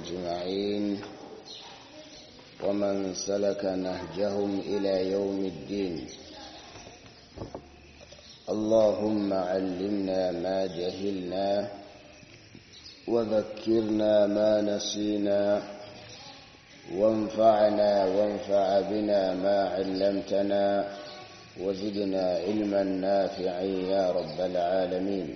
أجمعين ومن سلك نهجهم إلى يوم الدين اللهم علمنا ما جهلنا وذكرنا ما نسينا وانفعنا وانفع بنا ما علمتنا وزدنا علما نافعا يا رب العالمين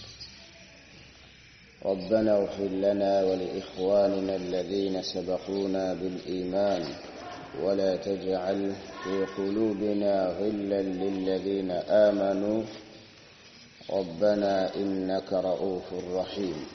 ربنا اغفر لنا ولإخواننا الذين سبقونا بالإيمان ولا تجعل في قلوبنا غلا للذين آمنوا ربنا إنك رؤوف رحيم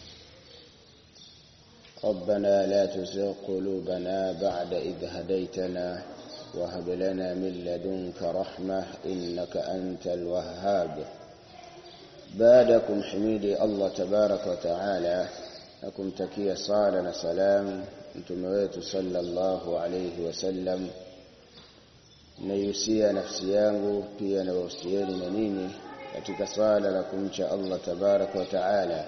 ربنا لا تزغ قلوبنا بعد إذ هديتنا وهب لنا من لدنك رحمة إنك أنت الوهاب بعدكم حميدي الله تبارك وتعالى لكم تكية صالة سلام mtume wetu sallallahu alayhi wasallam naihusia nafsi yangu pia nawahusieni na nini katika swala la kumcha Allah tabaraka wa taala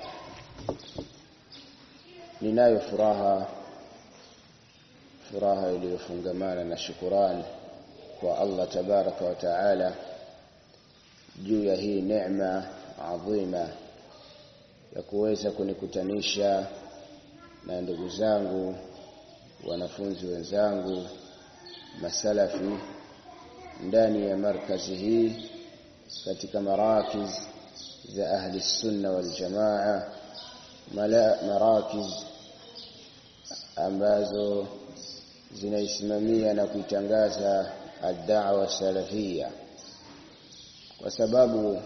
ninayo furaha furaha iliyofungamana na shukurani kwa Allah tabaraka wa taala juu ya hii neema adhima ya kuweza kunikutanisha na ndugu zangu wanafunzi wenzangu masalafi ndani ya markazi hii katika marakiz za ahli sunna wal jamaa marakiz ambazo zinaisimamia na kuitangaza ad-da'wa salafia kwa sababu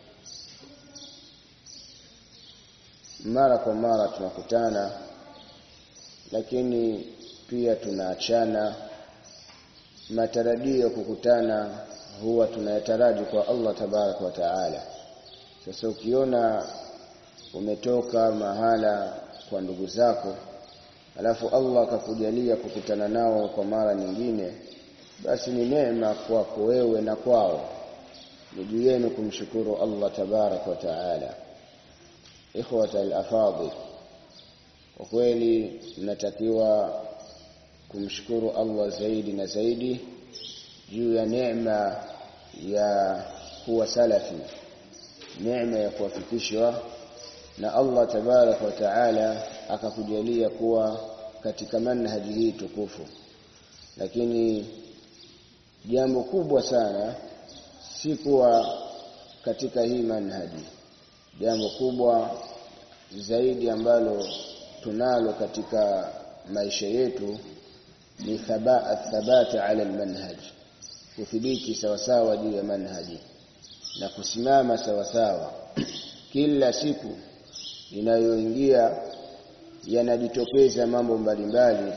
mara kwa mara tunakutana lakini pia tunaachana matarajio ya kukutana huwa tunayataraji kwa Allah tabaraka wa taala sasa ukiona umetoka mahala kwa ndugu zako alafu Allah akakujalia kukutana nao kwa mara nyingine basi ni neema kwako wewe na kwao ni juu yenu kumshukuru Allah tabaraka wa taala ikhwata al-afadhil kwa kweli mnatakiwa kumshukuru Allah zaidi na zaidi juu ya neema ya kuwa salafi neema ya kuwafikishwa na Allah tabarak wa taala akakujalia kuwa katika manhaji hii tukufu lakini jambo kubwa sana si kuwa katika hii manhaji jambo kubwa zaidi ambalo tunalo katika maisha yetu ni thabati ala almanhaj kuthibiti sawasawa juu ya manhaji na kusimama sawasawa kila siku inayoingia yanajitokeza mambo mbalimbali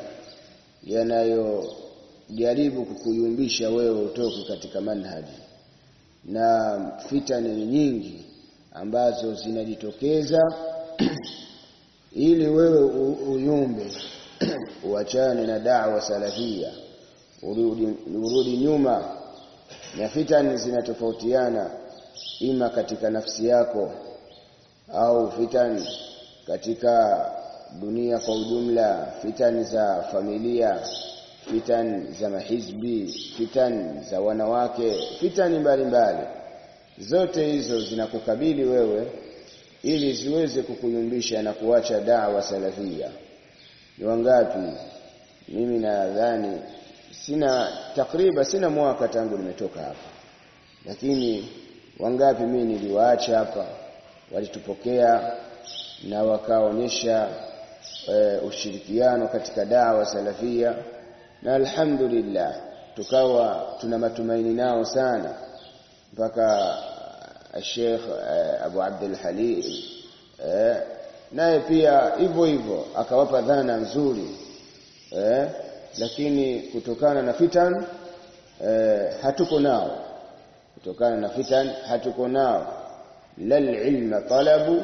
yanayojaribu kukuyumbisha wewe utoke katika manhaji na fitani nyingi ambazo zinajitokeza ili wewe uyumbe uachane na da'wa salafia urudi, urudi nyuma na fitani zinatofautiana ima katika nafsi yako au fitani katika dunia kwa ujumla fitani za familia fitani za mahizbi fitani za wanawake fitani mbalimbali zote hizo zinakukabili wewe ili ziweze kukuyumbisha na kuacha da'wa salafia ni wangapi mimi nadhani sina takriban sina mwaka tangu nimetoka hapa lakini wangapi mimi niliwaacha hapa walitupokea na wakaonyesha e, ushirikiano katika dawa salafia na alhamdulillah tukawa tuna matumaini nao sana mpaka Sheikh Abu Abdul Halim eh, naye pia hivyo hivyo akawapa dhana nzuri eh, lakini kutokana na fitan eh, hatuko nao kutokana na fitan hatuko nao lal ilma talabu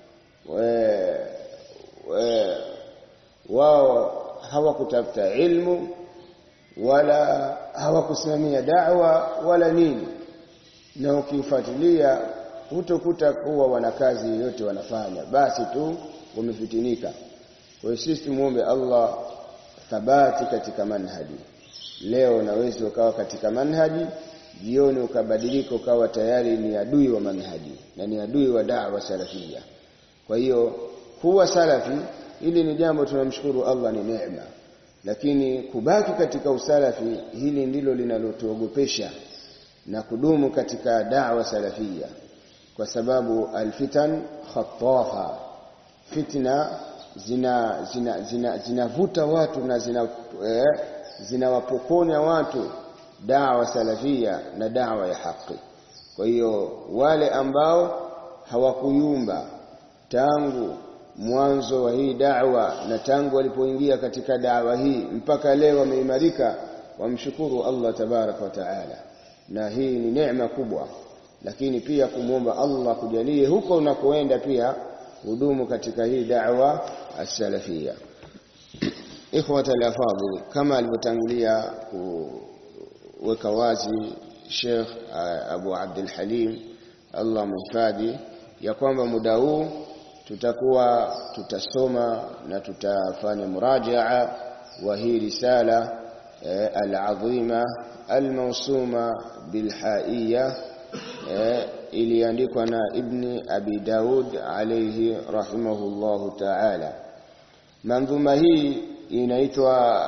wao hawakutafuta ilmu wala hawakusimamia da'wa wala nini na ukifuatilia hutokuta kuwa wana kazi yoyote wanafanya basi tu wamefitinika kwa hiyo sisi tumuombe Allah thabati katika manhaji leo unaweza ukawa katika manhaji jioni ukabadilika ukawa tayari ni adui wa manhaji na ni adui wa da'wa salafia kwa hiyo kuwa salafi hili ni jambo tunamshukuru Allah ni neema lakini kubaki katika usalafi hili ndilo linalotuogopesha na kudumu katika da'wa salafia kwa sababu alfitan khatafa fitna zina zina zina zinavuta watu na zina eh, zinawapokonya watu dawa salafia na dawa ya haki kwa hiyo wale ambao hawakuyumba tangu mwanzo wa hii da'wa na tangu walipoingia katika da'wa hii mpaka leo wameimarika wamshukuru Allah tabaraka wa taala na hii ni neema kubwa lakini pia kumwomba Allah kujalie huko unakoenda pia hudumu katika hii da'wa as-salafia ikhwata al-afadhil kama alivyotangulia kuweka wazi Sheikh Abu Abdul Halim Allah mhifadhi ya kwamba muda huu tutakuwa tutasoma na tutafanya murajaa wa hii risala al-azima al-mawsuma bil-haiyya iliandikwa na Ibni Abi Daud alayhi rahimahullahu ta'ala manzuma hii inaitwa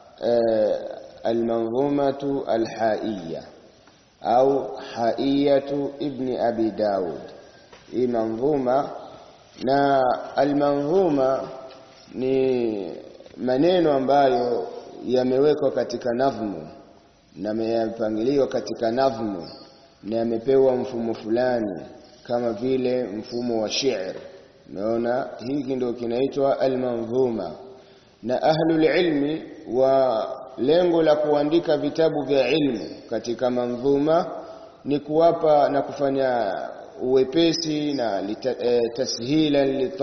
al-manzumatu al-haiyya au haiyatu Ibni Abi Daud hii manzuma na al-manzuma ni maneno ambayo yamewekwa katika nadhmu na yamepangiliwa katika nadhmu na yamepewa mfumo fulani kama vile mfumo wa shi'r umeona hiki ndio kinaitwa al-manzuma na ahlul ilmi wa lengo la kuandika vitabu vya ilmu katika manzuma ni kuwapa na kufanya uwepesi na e, tashilan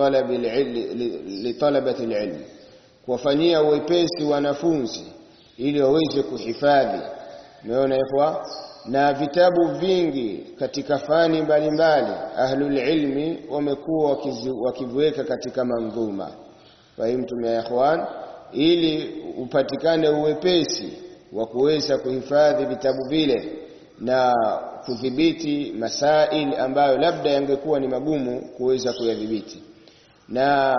litalabati alilm kuwafanyia uwepesi wanafunzi ili waweze kuhifadhi umeona ikhwa na vitabu vingi katika fani mbalimbali ahlul ilmi wamekuwa wakiviweka katika manzuma fahimtum ya ikhwan ili upatikane uwepesi wa kuweza kuhifadhi vitabu vile na kudhibiti masail ambayo labda yangekuwa ni magumu kuweza kuyadhibiti na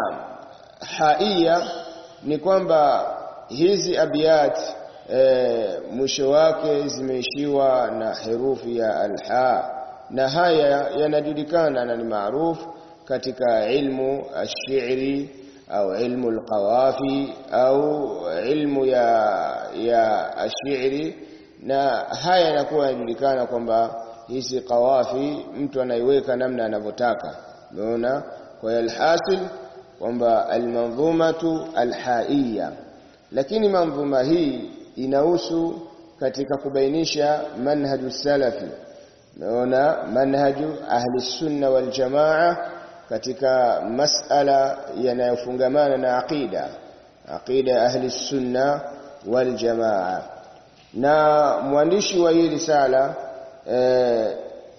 haia ni kwamba hizi abiyat e, mwisho wake zimeishiwa na herufi ya alha na haya yanajulikana na ni maarufu katika ilmu ashiri au ilmu alqawafi au ilmu ya ya ashiri na haya yanakuwa yanajulikana kwamba hizi qawafi mtu anaiweka namna anavyotaka umeona kwa hiyo alhasil kwamba almanzumatu alhaiya lakini manzuma hii inahusu katika kubainisha manhaju salafi umeona manhaju ahli sunna wal jamaa katika masala yanayofungamana na aqida aqida ahli sunna wal jamaa na mwandishi wa hii risala eh,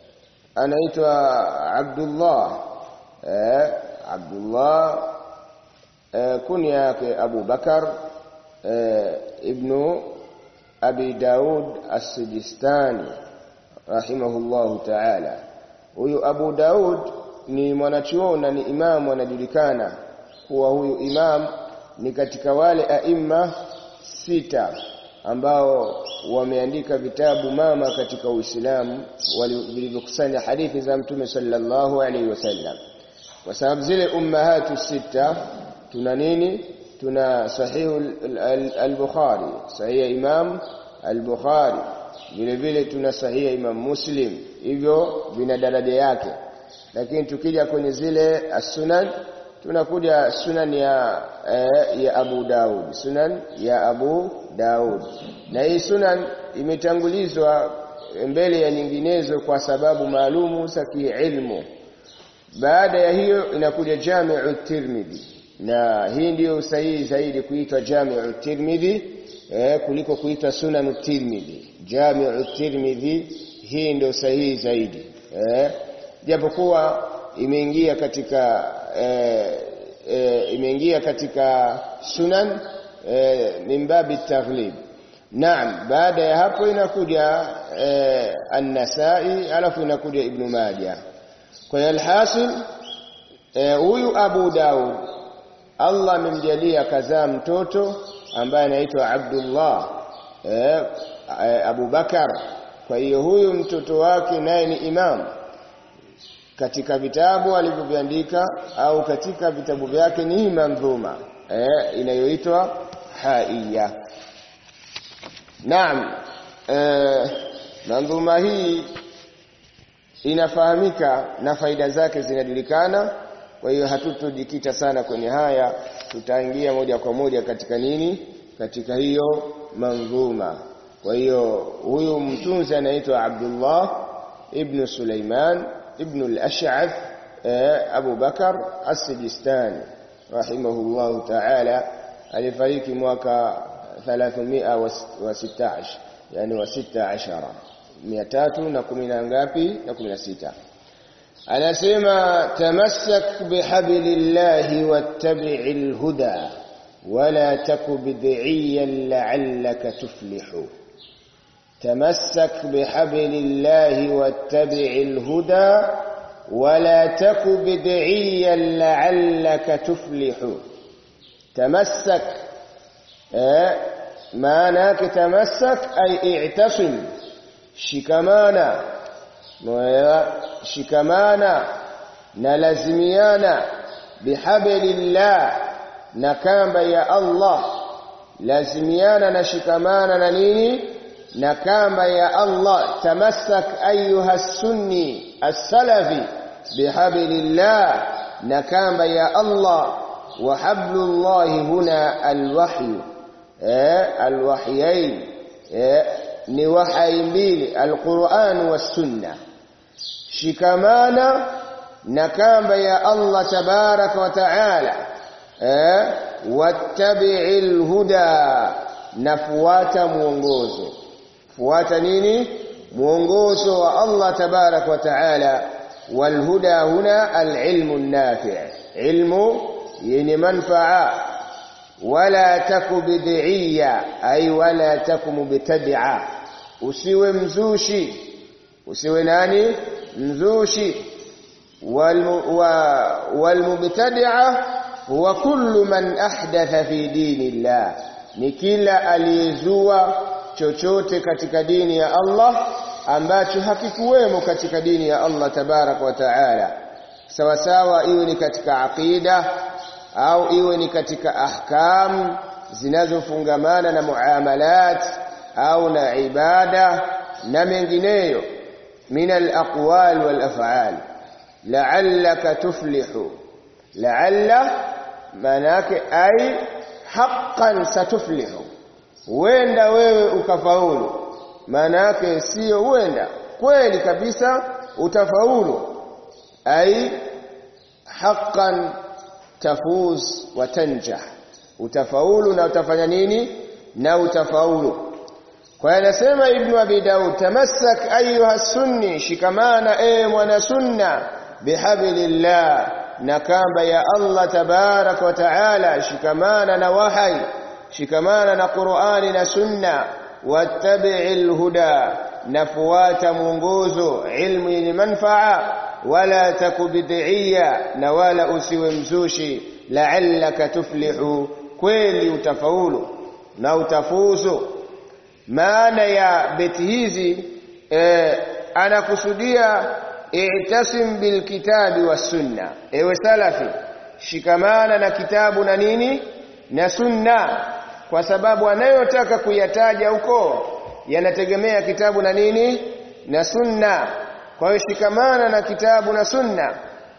anaitwa Abdullah eh, Abdullah eh, kunya yake Abu Bakar eh, ibnu Abi Daud As-Sijistani rahimahullahu ta'ala huyu Abu Daud ni mwanachuoni na ni imamu anajulikana kuwa huyu imam ni katika wale aima sita ambao wameandika vitabu mama katika Uislamu vilivyokusanya hadithi za Mtume sallallahu alaihi wasallam kwa sababu zile ummahatu sita tuna nini tuna sahihu al-Bukhari sahihi Imam al-Bukhari vile vile tuna sahihi Imam Muslim hivyo vina daraja yake lakini tukija kwenye zile as-sunan tunakuja sunan ya eh, ya Abu Daud sunan ya Abu Daud na hii sunan imetangulizwa mbele ya nyinginezo kwa sababu maalumu za kiilmu baada ya hiyo inakuja Jami'u Tirmidhi na hii ndiyo sahihi zaidi kuitwa Jami'u Tirmidhi eh, kuliko kuitwa Sunan Tirmidhi Jami'u Tirmidhi hii ndio sahihi zaidi eh, japokuwa imeingia katika eh, e, imeingia katika sunan e, min babi taghlib naam baada ya hapo inakuja e, an-nasai alafu inakuja ibn majah kwa hiyo alhasil huyu e, abu daud Allah amemjalia kazaa mtoto ambaye anaitwa Abdullah eh, Abu Bakar. Kwa hiyo huyu mtoto wake naye ni imam katika vitabu alivyoviandika au katika vitabu vyake ni mandhuma eh, inayoitwa Haiya. Naam, eh, mandhuma hii inafahamika na faida zake zinajulikana kwa hiyo hatutojikita sana kwenye haya tutaingia moja kwa moja katika nini katika hiyo manzuma kwa hiyo huyu mtunzi anaitwa Abdullah ibn Sulaiman ibn al-Ash'ath Abu Bakar as-Sijistani rahimahullah ta'ala alifariki mwaka 316 yani wa 16 310 na ngapi na 16 anasema tamassak bihablillahi wattabi'il huda wala taku bid'iyan la'allaka tuflihu tamassak bihablillahi wattabi'il huda wala taku bid'iyan la'allaka tuflihu tamassak eh maana yake tamassak ay i'tasim shikamana shikamana na lazimiana bihablillah na kamba ya Allah lazimiana na shikamana na nini na kamba ya Allah tamassak ayuha sunni as-salafi bihablillah na kamba ya Allah wa hablullah huna alwahyu eh alwahyain eh ni wahyi mbili alquran was sunnah shikamana na kamba ya Allah tabaraka wa taala eh wattabi'il huda nafuata muongozo fuata nini muongozo wa Allah tabaraka wa taala walhuda huna alilmu an-nafi' ilmu yenye manfaa wala taku bid'iyya ay wala taku mubtadi'a usiwe mzushi usiwe nani mzushi walmubtadi'a huwa kullu man ahdatha fi dinillah ni kila aliyezua chochote katika dini ya Allah ambacho hakikuwemo katika dini ya Allah tabarak wa taala sawa sawa iwe ni katika aqida au iwe ni katika ahkam zinazofungamana na muamalat au na ibada na mengineyo من الأقوال والأفعال لعلك تفلح لعل مناك أي حقا ستفلح wenda wewe ukafaulu maana yake sio wenda kweli kabisa utafaulu ai haqqan tafuz wa tanjah utafaulu na utafanya nini na utafaulu kwa hiyo anasema ibn abi daud tamassak ayuha sunni shikamana e mwana sunna bihablillah na kamba ya Allah tabarak wa taala shikamana na wahai shikamana na Qur'ani na sunna wattabi'il huda nafuata mwongozo ilmu yenye manfaa wala takubidhiya na wala usiwe mzushi la'allaka tuflihu kweli utafaulu na utafuzu maana ya beti hizi eh, anakusudia i'tasim bilkitabi was sunna ewe salafi shikamana na kitabu na nini na sunna kwa sababu anayotaka kuyataja huko yanategemea kitabu na nini na sunna kwa hiyo shikamana na kitabu na sunna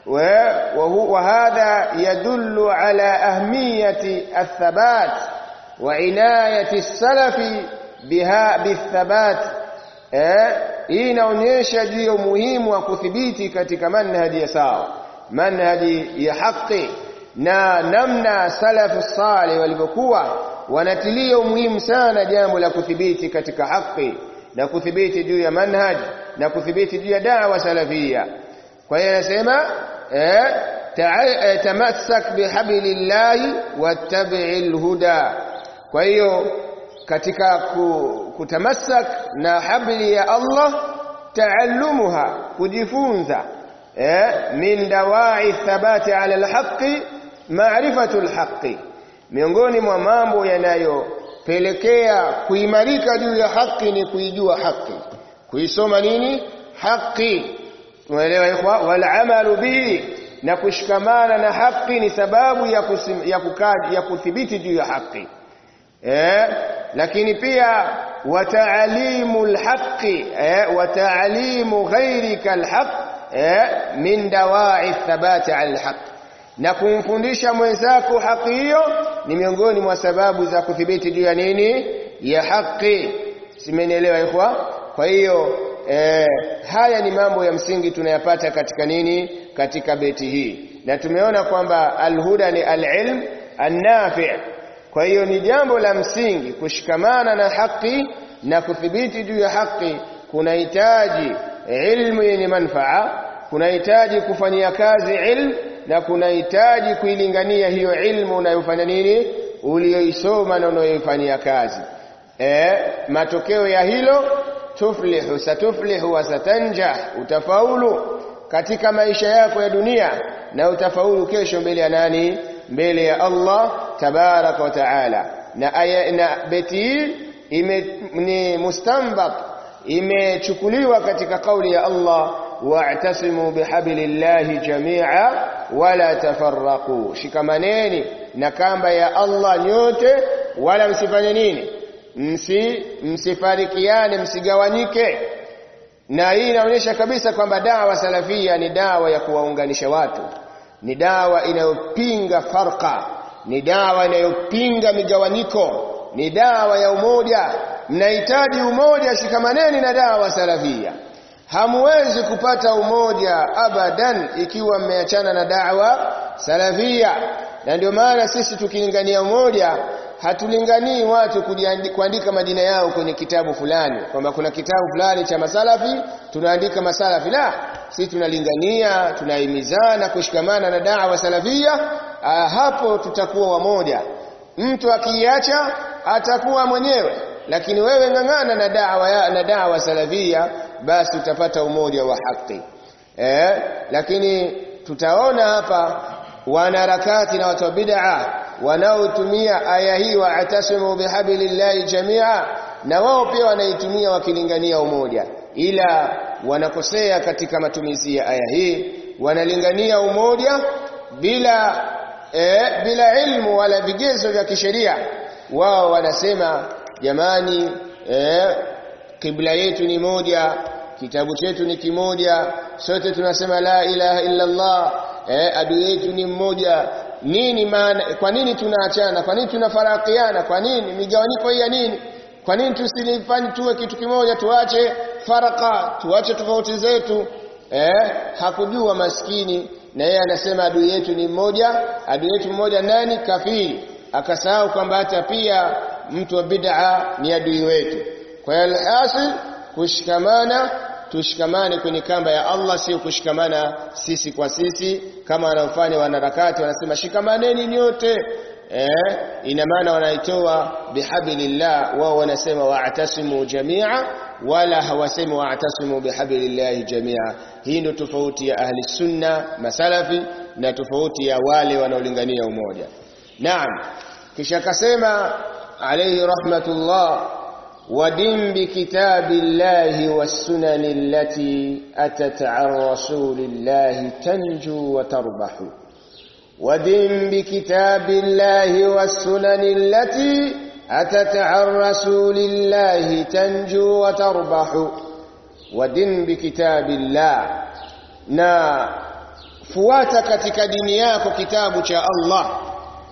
وهذا يدل على أهمية الثبات وعناية السلف بها بالثبات hii inaonyesha juu ya umuhimu wa kuthibiti katika manhaji ya sawa manhaji ya haki na namna salafu salih walivyokuwa wanatilia umuhimu sana jambo la kuthibiti katika haki na kuthibiti juu ya manhaj na kuthibiti juu ya da'wa salafia kwa hiyo anasema eh tamassak bihablillahi wattabi'il huda kwa hiyo katika kutamassak na habli ya Allah taallumuha kujifunza eh, min dawai thabati ala alhaqi maarifatu alhaqi miongoni mwa mambo yanayopelekea kuimarika juu ya haki ni kuijua haki kuisoma nini haki tumeelewa ikhwa wal amalu bihi na kushikamana na haki ni sababu ya kusim, ya kukaji ya kuthibiti juu ya haki eh lakini pia wataalimu alhaqi eh wataalimu ghairika alhaq eh min dawai thabati ala alhaq na kumfundisha mwenzako haki hiyo ni miongoni mwa sababu za kuthibiti juu ya nini ya haki simenielewa ikhwa kwa hiyo eh, haya ni mambo ya msingi tunayapata katika nini katika beti hii na tumeona kwamba alhuda ni alilm annafi kwa hiyo ni jambo la msingi kushikamana na haki na kuthibiti juu ya haki kunahitaji ilmu yenye manfaa kunahitaji kufanyia kazi ilmu na kunahitaji kuilingania hiyo ilmu unayofanya nini uliyoisoma na unayoifanyia kazi e, matokeo ya hilo tuflihu satuflihu wa satanjah utafaulu katika maisha yako ya dunia na utafaulu kesho mbele ya nani mbele ya Allah tabaraka wa taala na aya na beti hii ni mustanbat imechukuliwa katika kauli ya Allah wa'tasimu bihablillahi jami'a wala tafarraqu shikamaneni na kamba ya Allah nyote wala msifanye nini msi msifarikiane msigawanyike na hii inaonyesha kabisa kwamba dawa salafia ni dawa ya kuwaunganisha watu ni dawa inayopinga farqa ni dawa inayopinga migawanyiko ni dawa ya umoja mnahitaji umoja shikamaneni na dawa salafia hamwezi kupata umoja abadan ikiwa mmeachana na dawa salafia na ndio maana sisi tukilingania umoja hatulinganii watu kuandika majina yao kwenye kitabu fulani kwamba kuna kitabu fulani cha masalafi tunaandika masalafi la sisi tunalingania tunahimizana kushikamana na dawa salafia hapo tutakuwa wamoja mtu akiacha atakuwa mwenyewe lakini wewe ng'ang'ana na dawa ya, na dawa salafia basi utapata umoja wa haki eh lakini tutaona hapa wanaharakati na watu wa bid'a wanaotumia aya hii wa atasimu bihablillahi jamia na wao pia wanaitumia wakilingania umoja ila wanakosea katika matumizi ya aya hii wanalingania umoja bila e, bila ilmu wala vigezo vya kisheria wao wanasema jamani e, kibla yetu ni moja kitabu chetu ni kimoja sote tunasema la ilaha illa Allah eh, adui yetu ni mmoja nini maana kwa nini tunaachana kwa nini tunafarakiana kwa nini migawanyiko hii ya nini kwa nini tusilifanye tuwe kitu kimoja tuache faraka tuache tofauti zetu eh, hakujua maskini na yeye anasema adui yetu ni mmoja adui yetu mmoja nani kafiri akasahau kwamba hata pia mtu wa bid'a ni adui wetu kwa hiyo alhasil kushikamana tushikamane kwenye kamba ya Allah sio kushikamana sisi kwa sisi kama wanaofanya wanaharakati wanasema shikamaneni nyote eh ina maana wanaitoa bihablillah wao wanasema wa'tasimu jamia wala hawasemi wa'tasimu bihablillah jamia hii ndio tofauti ya ahli sunna masalafi na tofauti ya wale wanaolingania umoja naam kisha akasema alayhi rahmatullah ودم بكتاب الله والسنن التي أتت عن رسول الله تنجو وتربح ودم بكتاب الله والسنن التي أتت عن رسول الله تنجو وتربح ودم بكتاب الله na fuata katika dini yako kitabu cha Allah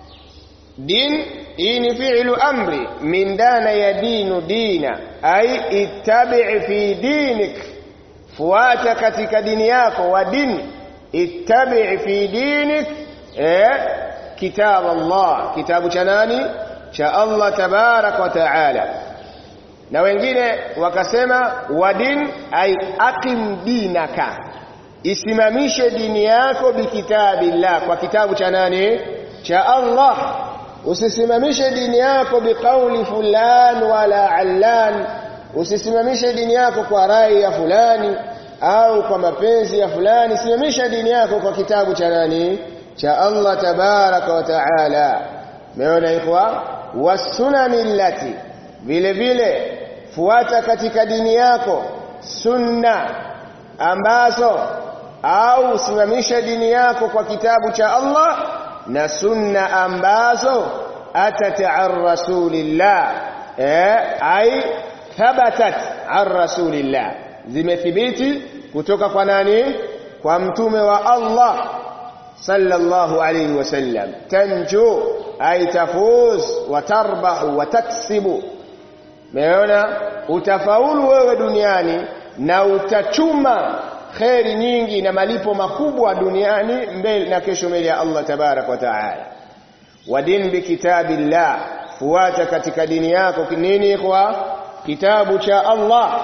din hii ni fi'lu amri min dana ya dinu dina ai ittabi' fi dinik fuata katika dini yako wa din ittabi' fi dinik eh kitab Allah kitabu cha nani cha Allah tabarak wa taala na wengine wakasema wa din ai aqim dinaka isimamishe dini yako bikitabillah kwa kitabu cha nani cha Allah usisimamishe dini yako biqauli fulan wala allan usisimamishe dini yako kwa rai ya fulani au kwa mapenzi ya fulani simamisha dini yako kwa kitabu cha nani cha Allah tabaraka wa taala meona ikhwa wasunani allati vile vile fuata katika dini yako sunna ambazo au usimamisha dini yako kwa kitabu cha Allah na sunna ambazo atat an rasulillah eh ai thabatat an rasulillah zimethibiti kutoka kwa nani kwa mtume wa Allah sallallahu alayhi wasallam tanju ay tafuz wa tarbahu wa taksibu meona utafaulu wewe duniani na utachuma kheri nyingi na malipo makubwa duniani mbele na kesho mbele ya Allah tabarak wa taala wadin bi kitabillah fuata katika dini yako nini kwa kitabu cha Allah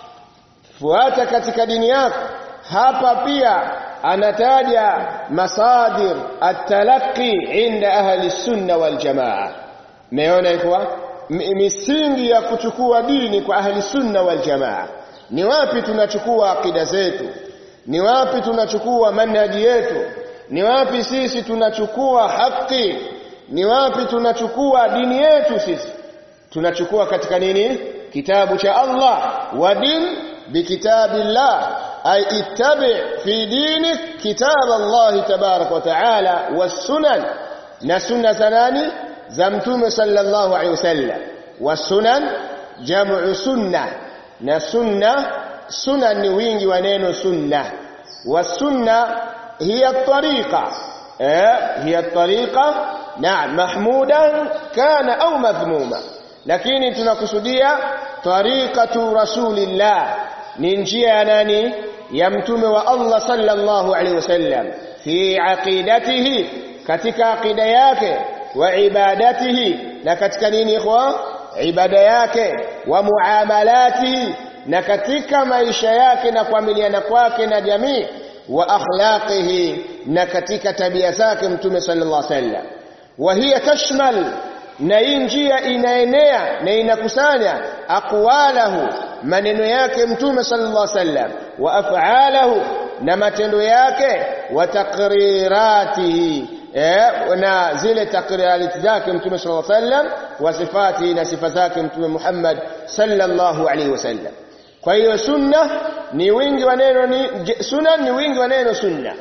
fuata katika dini yako hapa pia anataja masadir at-talaqqi inda ahli sunna wal jamaa meona ikwa misingi ya kuchukua dini kwa ahli sunna wal jamaa ni wapi tunachukua akida zetu ni wapi tunachukua manhaji yetu ni wapi sisi tunachukua haki ni wapi tunachukua dini yetu sisi tunachukua katika nini kitabu cha Allah wa din bikitabillah ay ittabi fi dinik kitab Allah tabarak wa taala was-sunan na sunna za nani za mtume sallallahu alaihi wasallam was-sunan jam'u sunnah na sunna sunna ni wingi wa neno sunna wasunna hiya tariqa eh hiya tariqa naam mahmudan kana au madhmuma lakini tunakusudia tariqatu rasulillah ni njia ya nani ya mtume wa Allah sallallahu alaihi wasallam fi aqidatihi katika aqida yake wa ibadatihi na katika nini ikhwa ibada yake wa muamalatihi na katika maisha yake na kuamiliana kwake na jamii wa akhlaqihi na katika tabia zake mtume sallallahu alaihi wasallam wa hiya tashmal na hii njia inaenea na inakusanya aqwalahu maneno yake mtume sallallahu alaihi wasallam wa af'alahu na matendo yake wa taqriratihi eh na zile takrirati zake mtume sallallahu alaihi wasallam wa sifati na sifa zake mtume Muhammad sallallahu alaihi wasallam kwa hiyo sunna ni wingi wa neno ni sunna ni wingi wa neno sunna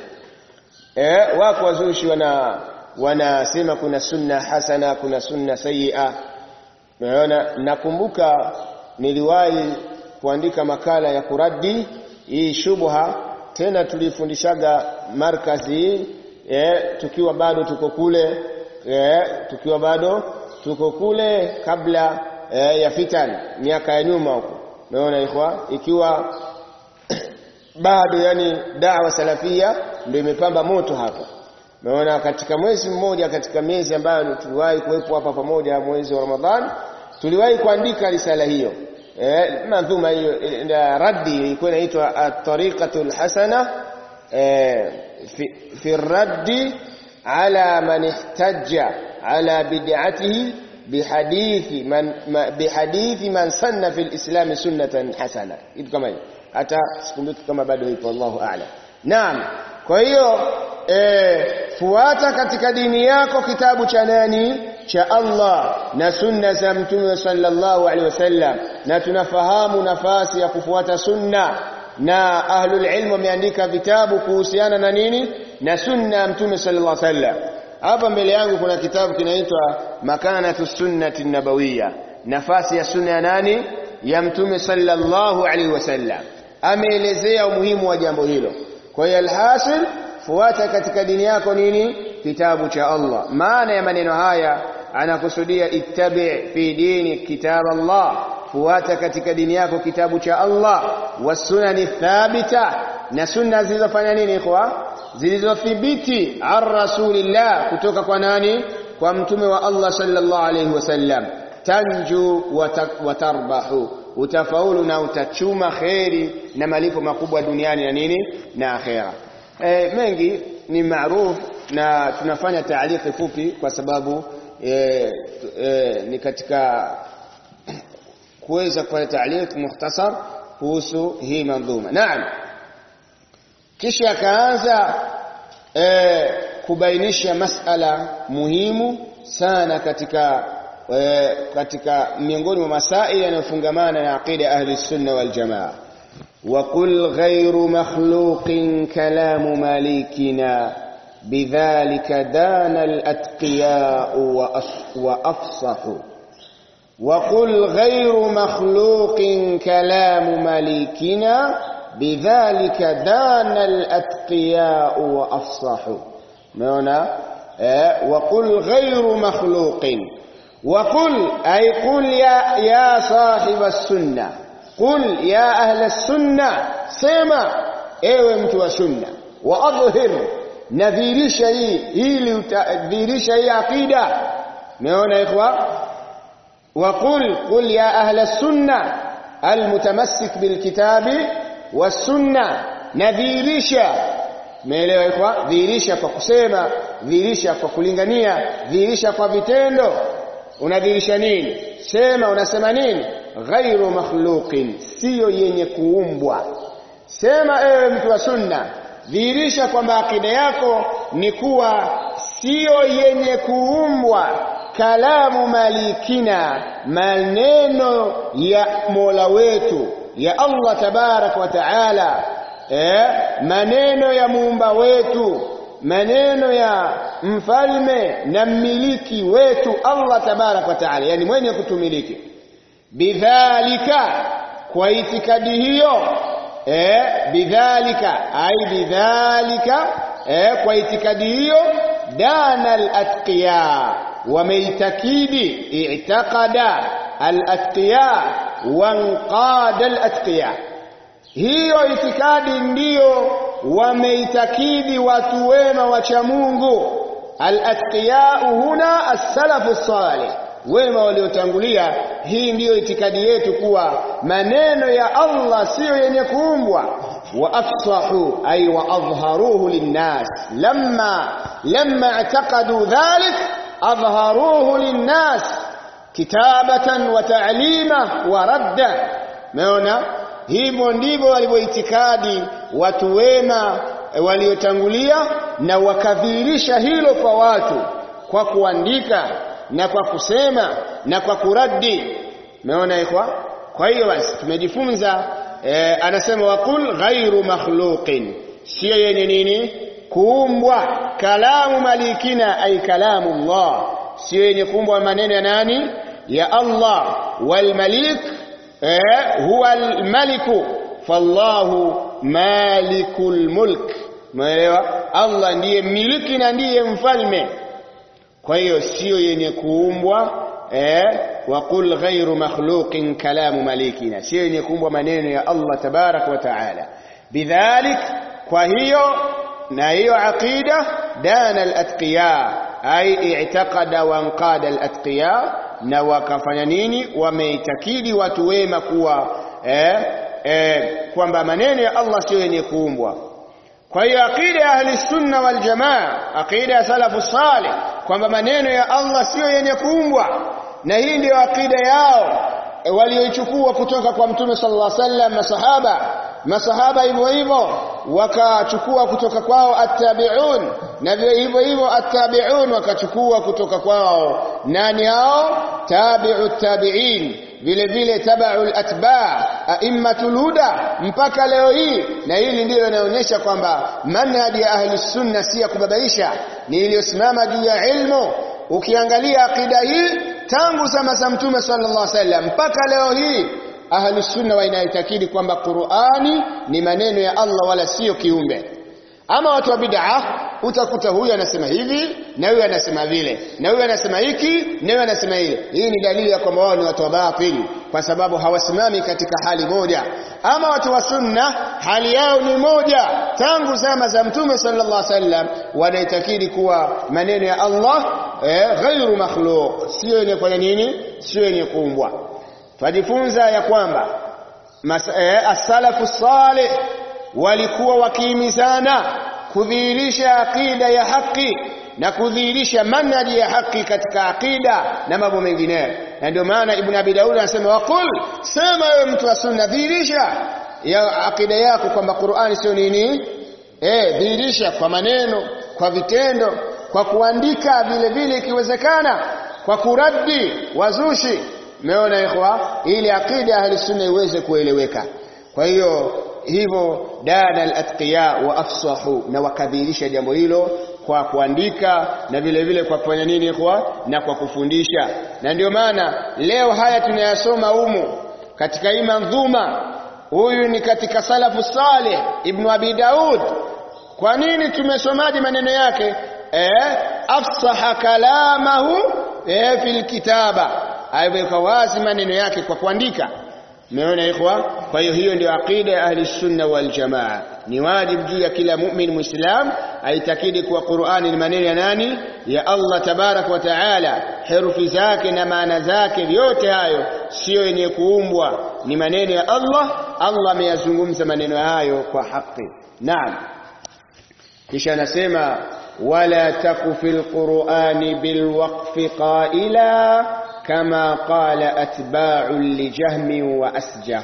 eh wako wazushi wana wanasema kuna sunna hasana kuna sunna sayyi'a unaona nakumbuka niliwahi kuandika makala ya kuradi hii shubha tena tulifundishaga markazi hii eh, tukiwa bado tuko kule eh, tukiwa bado tuko kule kabla eh, ya fitan miaka ya nyuma huko umeona ikhwa ikiwa bado yani dawa salafia ndio imepamba moto hapa umeona katika mwezi mmoja katika miezi ambayo tuliwahi kuwepo hapa pamoja mwezi wa Ramadhan tuliwahi kuandika risala hiyo eh madhuma hiyo raddi ilikuwa inaitwa at-tariqatul hasana eh في, في الرد على من احتج على بدعته بحديث من بحديث من سن في الإسلام سنة حسنة kitu kama hiyo hata sikumbuki kama bado ipo Allahu a'lam naam kwa hiyo eh fuata katika dini yako kitabu cha nani cha Allah na sunna za mtume sallallahu alaihi wasallam na tunafahamu nafasi ya kufuata sunna na ahlul ilm wameandika vitabu kuhusiana na nini na sunna ya mtume sallallahu alaihi wasallam hapa mbele yangu kuna kitabu kinaitwa makanatu sunnati nabawiyya nafasi ya sunna ya nani ya mtume sallallahu alaihi wasallam ameelezea umuhimu wa jambo hilo kwa hiyo alhasil fuata katika dini yako nini kitabu cha Allah maana ya maneno haya anakusudia ittabi fi dini kitab Allah fuata katika dini yako kitabu cha Allah wasunani thabita na sunna zilizofanya nini ikhwa zilizothibiti ar rasulillah kutoka kwa nani kwa mtume wa Allah sallallahu alayhi wasallam tanju wa tarbahu utafaulu na utachuma kheri na malipo makubwa duniani na nini na akhera e, mengi ni maarufu na tunafanya taaliki fupi kwa sababu e, e, ni katika kuweza kufanya taaliki mukhtasar kuhusu hii mandhuma naam kisha akaanza e, kubainisha masala muhimu sana katika e, katika miongoni mwa masaili yanayofungamana na aqida ahli sunna wal jamaa وقل غير مخلوق كلام مالكنا بذلك دان الأتقياء وأفصحوا وقل غير مخلوق كلام مليكنا بذلك دان الأتقياء وأفصحوا معنى اه وقل غير مخلوق وقل أي قل يا, يا صاحب السنة قل يا أهل السنة سيما ايوه mtu wa sunna wa adhhir nadhirisha hii ili utadhirisha hii akida umeona ikhwa وقل قل يا أهل السنة المتمسك بالكتاب والسنة نذيرشا meelewa ikwa dhihirisha kwa kusema dhihirisha kwa kulingania dhihirisha kwa vitendo unadhihirisha nini sema unasema nini ghairu makhluqin siyo yenye kuumbwa sema ewe mtu wa sunna dhihirisha kwamba akida yako ni kuwa siyo yenye kuumbwa kalamu malikina maneno ya Mola wetu ya Allah tabarak wa taala eh maneno ya muumba wetu maneno ya mfalme na mmiliki wetu Allah tabarak wa taala yani mwenye kutumiliki bidhalika kwa itikadi hiyo eh bidhalika ai bidhalika eh kwa itikadi hiyo dana al-atqiya wameitakidi i'taqada al-atqiya wanqada al-atqiya hiyo itikadi ndiyo wameitakidi watu wema wacha Mungu al-atqiya huna as-salafu salih wema waliotangulia hii ndiyo itikadi yetu kuwa maneno ya Allah siyo yenye kuumbwa wa afsahu ay wa adharuhu linnas lamma lamma i'taqadu dhalik adharuhu linnas kitabatan wa ta'lima wa radda meona hivyo ndivyo walivyoitikadi watu wema waliotangulia na wakadhihirisha hilo kwa watu kwa kuandika na kwa kusema na kwa kuradi umeona ikwa kwa hiyo basi tumejifunza e, anasema waqul ghairu makhluqin sio yenye nini kuumbwa kalamu malikina ay kalamu Allah sio yenye kuumbwa maneno ya nani ya Allah wal malik eh, huwa al maliku fallahu malikul mulk umeelewa Allah ndiye mmiliki na ndiye mfalme kwa hiyo sio yenye kuumbwa eh waqul ghairu makhluqin kalamu malikina sio yenye kuumbwa maneno ya Allah tabarak wa taala bidhalik kwa hiyo na hiyo aqida dana al-atqiya ay i'taqada wa anqada al-atqiya na wakafanya nini wameitakidi watu wema kuwa eh, eh, kwamba maneno ya Allah sio yenye kuumbwa kwa hiyo aqida ya ahli sunna wal jamaa aqida ya salafu salih kwamba maneno ya Allah sio yenye kuumbwa na hii ndiyo aqida yao e, walioichukua kutoka kwa mtume sallallahu alaihi wasallam masahaba masahaba hivyo hivyo wakachukua kutoka kwao attabi'un na hivyo hivyo attabi'un wakachukua kutoka kwao nani hao tabi'u tabi'in vile vile tabaul atba aimmatul huda mpaka leo hii na hili ndilo linaonyesha kwamba manhaji ya ahli sunna si ya kubabaisha ni iliyosimama juu ya ilmu ukiangalia akida hii tangu zama za mtume sallallahu alaihi wasallam mpaka leo hii ahli sunna wanaitakidi kwamba Qur'ani ni maneno ya Allah wala sio kiumbe ama watu wa bid'a utakuta huyu anasema hivi na huyu anasema vile na huyu anasema hiki na huyu anasema hile hii ni dalili ya kwamba wao ni watu wa batili kwa sababu hawasimami katika hali moja ama watu wa sunna hali yao ni moja tangu zama za mtume sallallahu alaihi wasallam wanaitakidi kuwa maneno ya Allah eh, ghairu makhluq sio yenye kufanya nini sio yenye kuumbwa twajifunza ya kwamba eh, as-salafu salih walikuwa wakihimizana kudhihirisha aqida ya haki na kudhihirisha manhaji ya haki katika aqida na mambo mengineyo na ndio maana ibn abi daud anasema waqul sema wewe mtu wa sunna dhihirisha ya aqida yako kwamba Qur'ani sio nini eh dhihirisha kwa maneno kwa vitendo kwa kuandika vile vile ikiwezekana kwa kuradi wazushi umeona ikhwa ili aqida ahli sunna iweze kueleweka kwa hiyo hivyo dana al-atqiya wa afsahu na wakadhihirisha jambo hilo kwa kuandika na vile vile kwa kufanya nini ikhwa na kwa kufundisha na ndio maana leo haya tunayasoma humu katika hii mandhuma huyu ni katika salafu salih ibn abi daud kwa nini tumesomaje maneno yake eh afsaha kalamahu eh fil kitaba aiweka wazi maneno yake kwa kuandika Umeona ikhwa? Kwa hiyo hiyo ndio aqida ya ahli sunna wal jamaa. Ni wajibu juu ya kila mu'min muislam aitakidi kuwa Qur'ani ni maneno ya nani? Ya Allah tabarak wa taala. Herufi zake na maana zake vyote hayo sio yenye kuumbwa, ni maneno ya Allah. Allah ameyazungumza maneno hayo kwa haki. Naam. Kisha anasema wala taku fil Qur'ani bil waqfi qaila كما قال أتباع لجهم وأسجح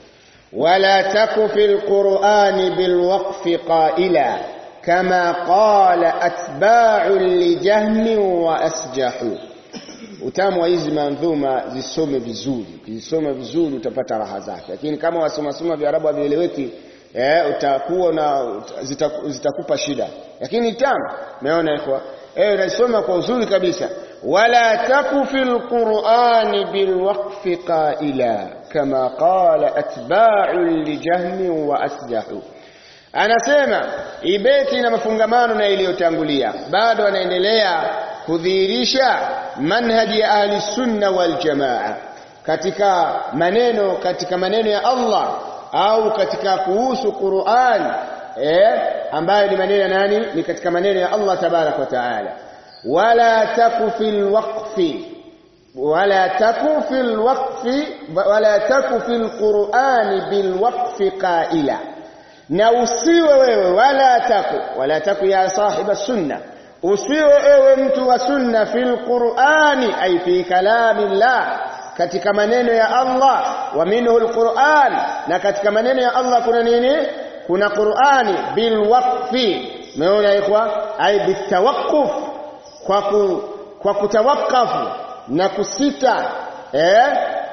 ولا تك في القرآن بالوقف قائلا كما قال أتباع لجهم وأسجح utamu wa hizi mandhuma zisome vizuri ukizisoma vizuri utapata raha zake lakini kama wasomasoma viarabu havieleweki eh, utakuwa na zitakupa zita shida lakini tamu umeona ikhwa eh unasoma kwa uzuri kabisa wala taku fil qur'ani bil waqfi qaila kama qala atba'u li jahmi wa asjahu anasema ibeti na mafungamano na iliyotangulia bado anaendelea kudhihirisha manhaji ya ahli sunna wal jamaa katika maneno katika maneno ya Allah au katika kuhusu Qur'an eh ambayo ni maneno ya nani ni katika maneno ya Allah tabarak wa taala wala taku fil waqfi wala taku fil waqfi wala taku fil qur'ani bil waqfi qaila na usiwe wewe wala taku wala taku ya sahiba sunna usiwe ewe mtu wa sunna fil qur'ani ay fi kalamillah katika maneno ya Allah wa minhu alquran na katika maneno ya Allah kuna nini kuna Qur'ani bil waqfi umeona ikhwa ay bitawaqquf kwa ku, kwa kutawakafu na kusita eh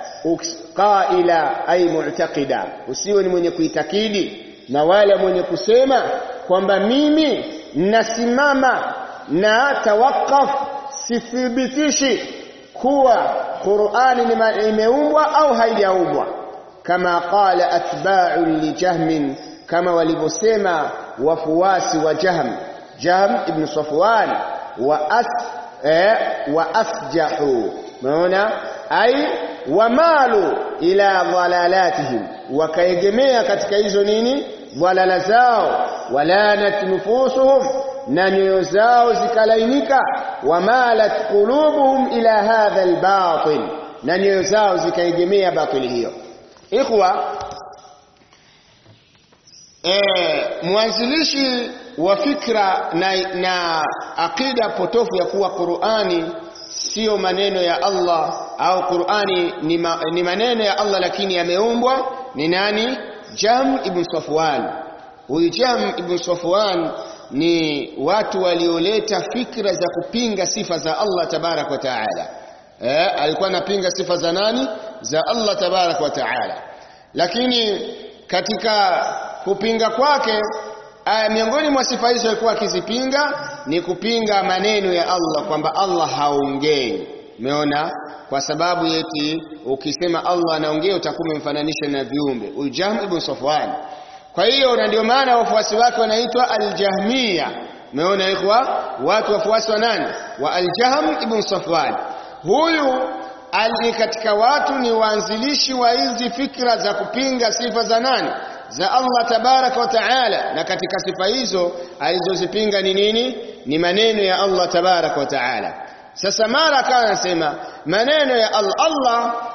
qaila ay mu'taqida usiwe ni mwenye kuitakidi na wale mwenye kusema kwamba mimi nasimama na tawakaf sithibitishi kuwa Qur'ani imeumbwa au haijaumbwa kama qala atba'u li jahmin kama walivyosema wafuasi wa Jahm Jahm ibn Safwan wa as eh, wa asjahu umeona ai wamalu ila dhalalatihim wakaegemea katika hizo nini dhalala zao walanat nufusuhum na nyoyo zao zikalainika wamalat qulubuhum ila hadha albatil na nyoyo zao zikaegemea batili hiyo ikhwa eh mwanzilishi wa fikra na, na akida potofu ya kuwa Qur'ani sio maneno ya Allah au Qur'ani ni, ma, ni maneno ya Allah lakini yameumbwa ni nani Jam ibn Safwan huyu Jam ibn Safwan ni watu walioleta fikra za kupinga sifa za Allah tabarak wa taala eh alikuwa anapinga sifa za nani za Allah tabarak wa taala lakini katika kupinga kwake aya miongoni mwa sifa hizo alikuwa akizipinga ni kupinga maneno ya Allah kwamba Allah haongei umeona kwa sababu yeti ukisema Allah anaongea utakuwa umemfananisha na viumbe Ujahm ibn Safwan kwa hiyo na ndio maana wafuasi wake wanaitwa Al-Jahmiya umeona ikhwa watu wafuasi wa nani wa Al-Jahm ibn Safwan huyu ni katika watu ni waanzilishi wa hizi fikra za kupinga sifa za nani za Allah tabaraka wa taala na katika sifa hizo alizozipinga ni nini ni maneno ya Allah tabaraka wa taala sasa mara akawa anasema maneno ya Allah Allah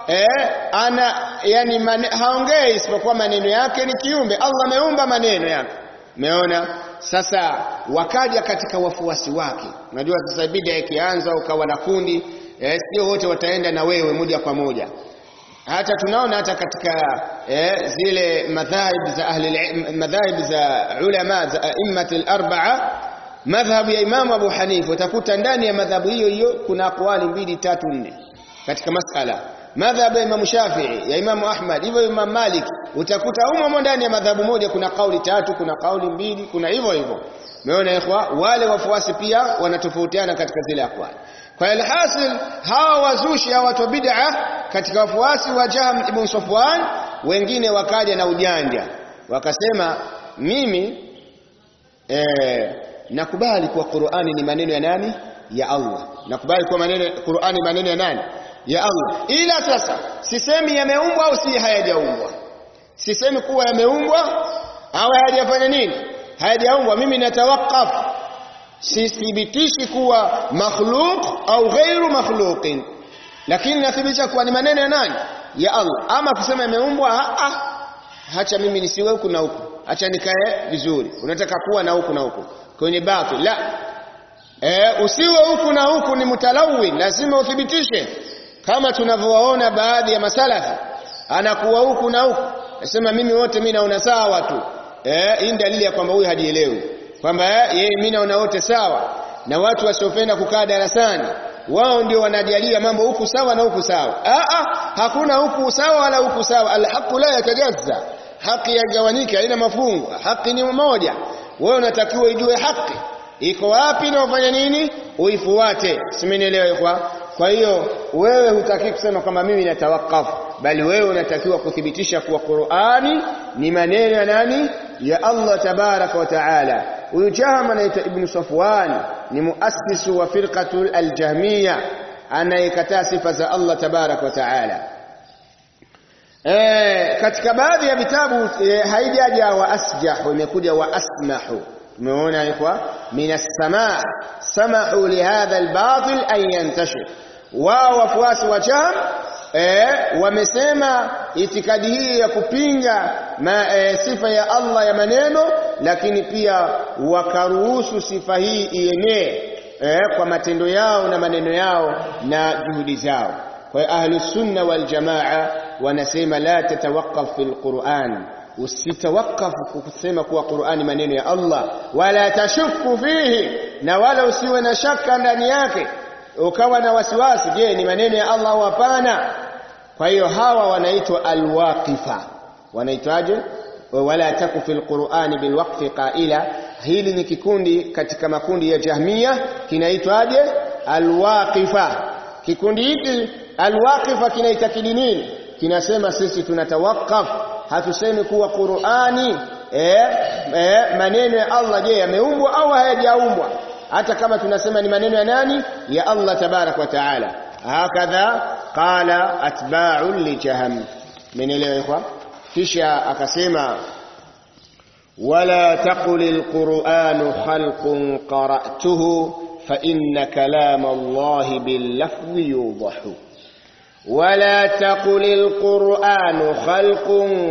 eh, ana yani mane, haongei isipokuwa maneno yake ni kiumbe Allah ameumba maneno yake umeona sasa wakaja katika wafuasi wake unajua sasa bid'a ikianza ukawa na kundi eh, sio wote wataenda na wewe moja kwa moja hata tunaona hata katika eh, zile madhahib za ahli madhahib za ulama za aimmat al-arba'a madhhabu ya Imam Abu Hanifa utakuta ndani ya madhhabu hiyo hiyo kuna aqwali mbili tatu nne katika masala madhhabu ya Imam Shafi'i ya Imam Ahmad hivyo Imam Malik utakuta humo ndani ya madhhabu moja kuna kauli tatu kuna kauli mbili kuna hivyo hivyo umeona ikhwa wale wafuasi pia wanatofautiana katika zile aqwali kwa alhasil hawa wazushi hawa watu bid'a katika wafuasi wa Jahm ibn Safwan wengine wakaja na ujanja wakasema mimi eh, nakubali kuwa Qur'ani ni maneno ya nani ya Allah nakubali kuwa maneno Qur'ani maneno ya nani ya Allah ila sasa sisemi yameumbwa au si hayajaumbwa sisemi kuwa yameumbwa au hayajafanya nini hayajaumbwa mimi natawakaf sithibitishi kuwa makhluq au ghairu makhluqin lakini nathibitisha kuwa ni maneno ya nani ya Allah ama kusema yameumbwa ah hacha mimi nisiwe huku na huku acha nikae vizuri unataka kuwa na huku na huku kwenye batil la e, usiwe huku na huku ni mutalawin lazima uthibitishe kama tunavyowaona baadhi ya masalafi anakuwa huku na huku nasema mimi wote mimi naona sawa tu eh hii dalili ya kwamba huyu hajielewi kwamba yeye mimi naona wote sawa na watu wasiopenda kukaa darasani wao ndio wanajalia mambo huku sawa na huku sawa a a hakuna huku sawa wala huku sawa alhaqu la yatajazza haki yagawanyika haina mafungu haki ni moja wewe unatakiwa ijue haki iko wapi na ufanye nini uifuate simenielewa kwa kwa hiyo wewe hutaki kusema kwamba mimi natawakafu bali wewe unatakiwa kuthibitisha kuwa Qur'ani ni maneno ya nani ya Allah tabaraka wa taala huyu Jahm anaitwa Ibn Safwan ni muassisu wa firqatul aljahmiya anayekataa sifa za Allah tabaraka wa taala eh katika baadhi ya vitabu e, haijaja wa asjahu imekuja wa asmahu tumeona ikwa minas samaa samahu lihadha albatil an yantashir wao wafuasi wa Jahm eh, wamesema itikadi hii ya kupinga ma, e, sifa ya Allah ya maneno lakini pia wakaruhusu sifa hii ienee eh, kwa matendo yao na maneno yao na juhudi zao kwa hiyo ahlus sunna wal jamaa wanasema la tatawaqaf fil Qur'an usitawakafu kusema kuwa Qur'ani maneno ya Allah wala tashuku fihi na wala usiwe na shaka ndani yake ukawa na wasiwasi je ni maneno ya Allah au hapana kwa hiyo hawa wanaitwa alwaqifa wanaitwaje wala taku fil qur'ani bilwaqfi qaila hili ni kikundi katika makundi ya jahmia kinaitwaje alwaqifa kikundi hiki alwaqifa kinaitakidi nini kinasema sisi tunatawakaf hatusemi kuwa qur'ani eh, eh, maneno ya Allah je yameumbwa au hayajaumbwa hata kama tunasema ni maneno ya nani ya Allah tabarak wa taala hakadha qala atba'u li jahannam menelewa ikhwa kisha akasema wala taqul alquran khalqun qara'tuhu fa inna kalam Allah bil lafzi yudahu ولا تقل القرآن خلق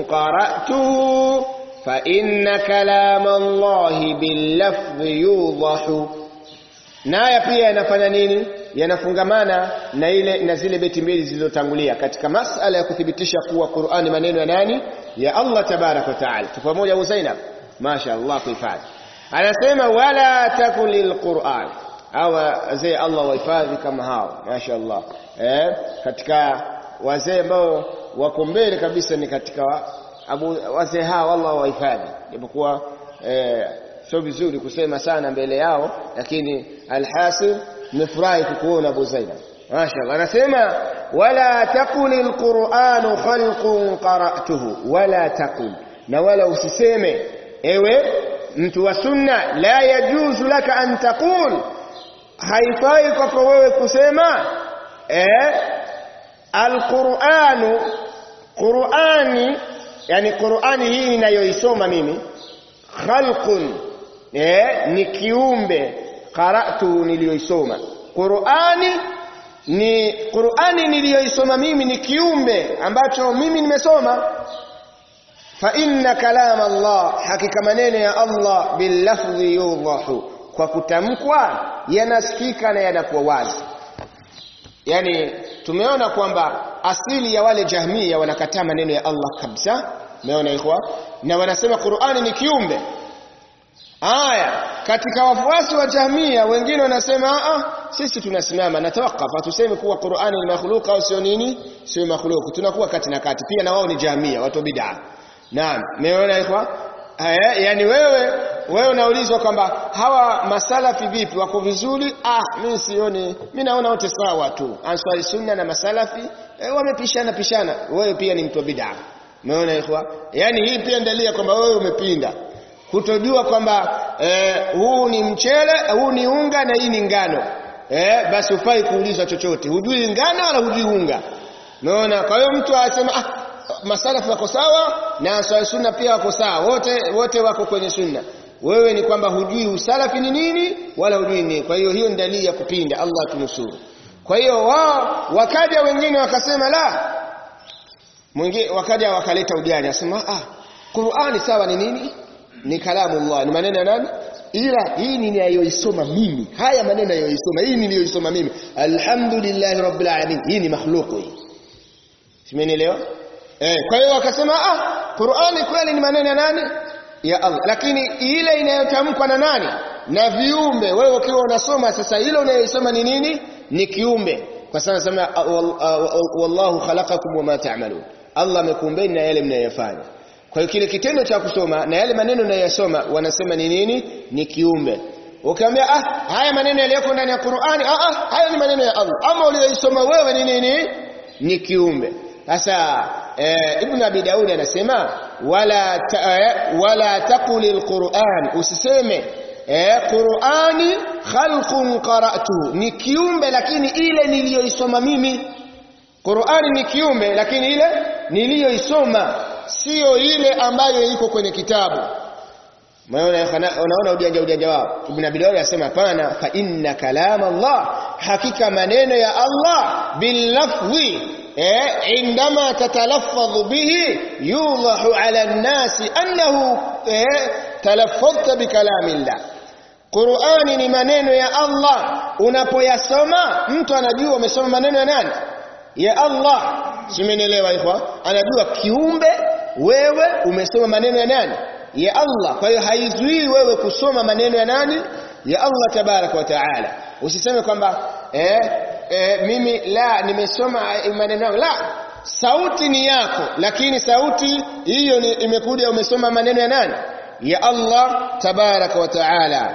قرأته فإن كلام الله باللفظ يوضح naya pia yanafanya nini yanafungamana na ile na zile beti mbili zilizotangulia katika masala ya kuthibitisha kuwa Qur'ani maneno ya nani ya Allah tabarak wa taala tupo pamoja Abu Zainab Masha Allah kuhifadhi anasema wala takulil Qur'an au wazee Allah wahifadhi kama hao Masha Allah eh katika wazee ambao wako mbele kabisa ni katika abu wazee hao Allah wahifadhi japokuwa eh sio vizuri kusema sana mbele yao lakini alhasil nimefurahi kukuona Abu Zainab mashaallah anasema wala taqul alquran khalqun qara'tuhu wala taqul na wala usiseme ewe mtu wa sunna la yajuzu laka an taqul haifai kwako wewe kusema eh alquranu qurani yani qurani hii ninayoisoma mimi khalqun eh, ni kiumbe qara'tu niliyoisoma Qur'ani ni Qur'ani niliyoisoma mimi ni kiumbe ambacho mimi nimesoma fa inna kalam Allah hakika maneno ya Allah bil lafzi yudahu kwa kutamkwa yanasikika na yanakuwa wazi yani tumeona kwamba asili ya wale jahmia wanakataa maneno ya Allah kabisa umeona ikhwa na wanasema Qur'ani ni kiumbe Aya, katika wafuasi wa Jahmia wengine wanasema ah sisi tunasimama na tawakafa tuseme kuwa Qur'ani ni makhluk au sio nini? Sio makhluk. Tunakuwa kati na kati. Pia na wao ni Jahmia, watu bid'a. Naam, umeona ikhwa? Aya, yani wewe wewe unaulizwa kwamba hawa masalafi vipi wako vizuri? Ah, mimi sioni. Mimi naona wote sawa tu. Answari sunna na masalafi eh, wamepishana pishana. Wewe pia ni mtu wa bid'a. Umeona ikhwa? Yani hii pia ndalia kwamba wewe umepinda kutojua kwamba eh, huu ni mchele huu ni unga na hii ni ngano eh, basi ufai kuulizwa chochote hujui ngano wala hujui unga umeona kwa hiyo mtu asema ah, masalafu wako sawa na swala sunna pia wako sawa wote wote wako kwenye sunna wewe ni kwamba hujui usalafi ni nini wala hujui nini kwa hiyo hiyo ni dalili ya kupinda Allah tunusuru kwa hiyo wao wakaja wengine wakasema la mwingine wakaja wakaleta ujani asema ah Qur'ani sawa ni nini ni kalamu Allah ni maneno ya nani ila hii ninayoisoma mimi haya maneno ninayoisoma hii niliyoisoma mimi alhamdulillah rabbil alamin hii ni makhluqu hii simenielewa eh kwa hiyo wakasema ah Qur'ani kweli ni maneno ya nani ya Allah lakini ile inayotamkwa na nani na viumbe wewe ukiwa unasoma sasa ile unayoisoma ni nini ni kiumbe kwa sababu nasema wallahu khalaqakum wama ta'malun Allah amekuumbeni na yale mnayofanya kwa hiyo kile kitendo cha kusoma na yale maneno unayosoma wanasema ni nini? Ni kiumbe. Ukiambia ah haya maneno yaliyoko ndani ya Qur'ani ah ah haya ni maneno ya Allah. Ama uliyosoma wewe ni nini? Ni kiumbe. Sasa eh, Ibn Abi Daud anasema wala ta, eh, wala taqulil Qur'an usiseme eh, Qur'ani khalqun qara'tu ni kiumbe lakini ile niliyoisoma mimi Qur'ani ni kiumbe lakini ile niliyoisoma sio ile ambayo iko kwenye kitabu unaona unaona ujanja ujanja wao ibn abi dawud anasema hapana fa inna kalam allah hakika maneno ya allah bil lafzi eh indama tatalaffadhu bihi yudahu ala an-nas annahu eh talaffadhta bi kalamillah Qur'ani ni maneno ya Allah unapoyasoma mtu anajua umesoma maneno ya nani ya Allah simenielewa ikhwa anajua kiumbe wewe umesoma maneno ya nani ya Allah kwa hiyo haizuii wewe kusoma maneno ya nani ya Allah tabarak wa taala usiseme kwamba eh, eh mimi la nimesoma maneno yangu la sauti ni yako lakini sauti hiyo ni imekuja umesoma maneno ya nani ya Allah tabarak wa taala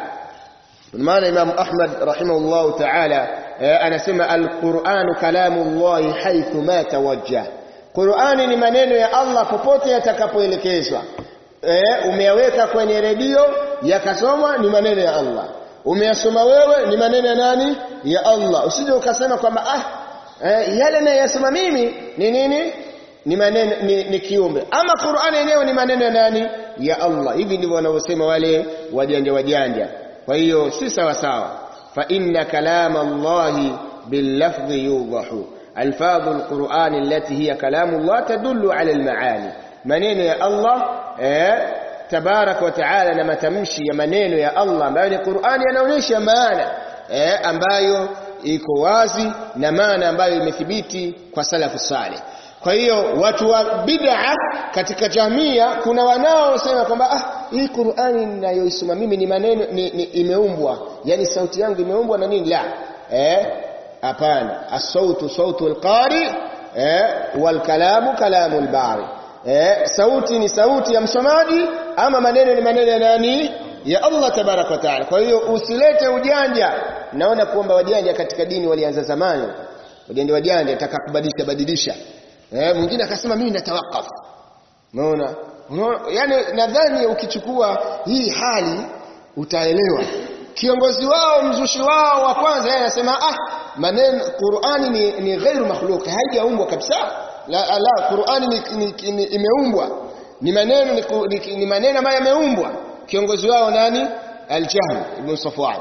maana Imam Ahmad rahimahullah taala anasema alquranu kalamullahi haithu ma tawajjah Qur'ani ni maneno ya Allah popote yatakapoelekezwa eh umeyaweka kwenye redio yakasomwa ni maneno ya Allah umeyasoma wewe ni maneno ya nani ya Allah usije ukasema kwamba ah eh, yale nayasoma mimi ni nini ni maneno ni, ni kiumbe ama Qur'ani yenyewe ni maneno ya nani ya Allah hivi ndivyo wanavyosema wale wajanja wajanja kwa hiyo si sawa sawa fa inna kalama Allahi bil lafzi yudahu alfadhu alquran allati hiya kalamu Allah tadullu ala almaani maneno ya Allah eh tabarak wa taala na matamshi ya maneno ya Allah ambayo ni Qur'ani yanaonyesha maana eh ambayo iko wazi na maana ambayo imethibiti kwa salafu saleh kwa hiyo watu wa bid'a katika jamia kuna wanaosema kwamba ah hii Qur'ani ninayoisoma mimi ni maneno ni, ni, imeumbwa yani sauti yangu imeumbwa na nini la eh hapana as-sautu sautu al-qari eh wal kalamu kalamu al-bari eh sauti ni sauti ya msomaji ama maneno ni maneno ya nani ya Allah tabarak wa taala kwa hiyo usilete ujanja naona kwamba wajanja katika dini walianza zamani wajanja wajanja ataka kubadilisha badilisha eh mwingine akasema mimi natawakaf unaona yani nadhani ukichukua hii hali utaelewa kiongozi wao mzushi wao wa kwanza yeye anasema ah maneno Qur'ani ni, ni ghairu makhluq haijaumbwa kabisa la, la Qur'ani ni, ni, ni, imeumbwa ni maneno ni, ni, ni maneno ambayo yameumbwa kiongozi wao nani al-Jahm ibn Safwan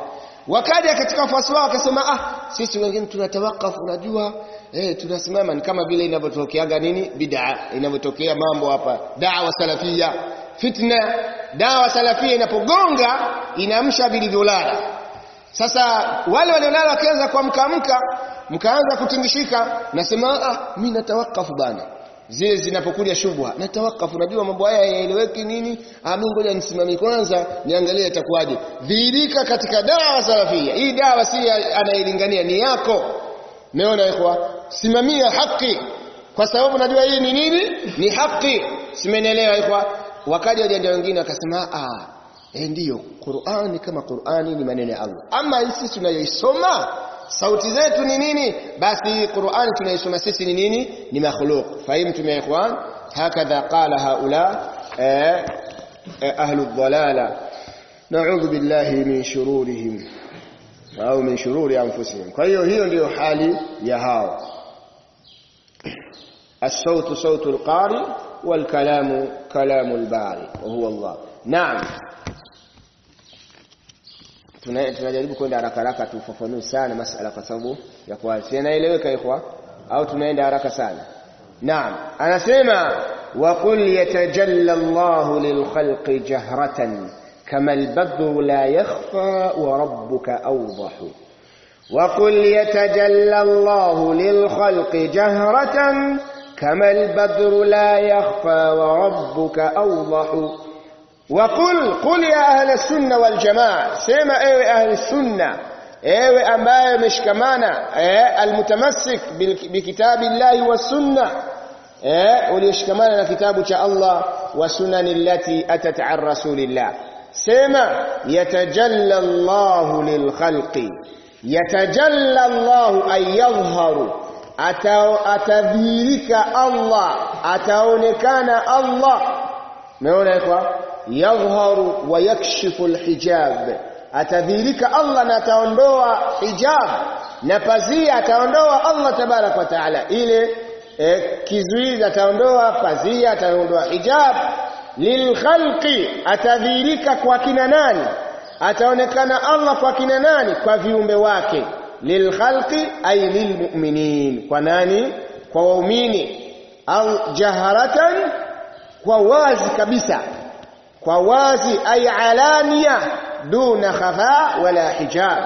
wakaja katika wafuasi wao wakasema ah sisi wengine tunatawakafu unajua eh tunasimama ni kama vile inavyotokeaga nini bid'a inavyotokea mambo hapa da'wa salafia fitna dawa salafia inapogonga inaamsha vilivyolala sasa wale waliolala wakaanza kuamkaamka mkaanza kutingishika nasema ah mimi natawakafu bana zile zinapokuja shubha natawakafu najua mambo haya yaeleweki nini ah mimi ngoja nisimame kwanza niangalie itakuwaje dhihirika katika dawa salafia hii dawa si anailingania ni yako meona ikhwa simamia haki kwa sababu najua hii ni nini ni haki simenielewa ikhwa wakaja wajanja wengine wakasema ah eh ndio Qur'ani kama Qur'ani ni maneno ya Allah ama sisi tunayoisoma sauti zetu ni nini basi Qur'ani tunaisoma sisi ni nini ni makhluq fahimtum ya ikhwan hakadha qala haula eh, eh, ahlu dhalala na'udhu billahi min shururihim au min shururi anfusihim kwa hiyo hiyo ndiyo hali ya hao الصوت صوت القارئ والكلام كلام الباري وهو الله نعم tunajaribu kwenda haraka haraka tufafanue sana masala kwa sababu ya kuacha inaeleweka ikhwa au tunaenda haraka sana naam anasema wa qul yatajalla Allah lilkhalqi jahratan kama albadru la yakhfa wa rabbuka awdahu وقل يتجلى الله للخلق جهرة كما البدر لا يخفى وربك أوضح وقل قل يا أهل السنة والجماعة سيما أيوة أهل السنة أيوة أمباية مشكمانا أيوة المتمسك بكتاب الله والسنة أيوة وليشكمانا كتاب الله وسنن التي أتت عن رسول الله سيما يتجلى الله للخلق يتجلى الله أن يظهر atadhihirika Allah ataonekana Allah umeona kwa yadhharu wa yakshifu alhijab atadhihirika Allah na ataondoa hijab na pazia ataondoa Allah tabarak wa taala ile eh, kizuizi ataondoa pazia ataondoa hijab lilkhalqi atadhihirika kwa kina nani ataonekana Allah kwa kina nani kwa viumbe wake lilkhalqi ay lilmu'minin kwa nani kwa waumini au jaharatan kwa wazi kabisa kwa wazi ay alania duna khafa wala hijab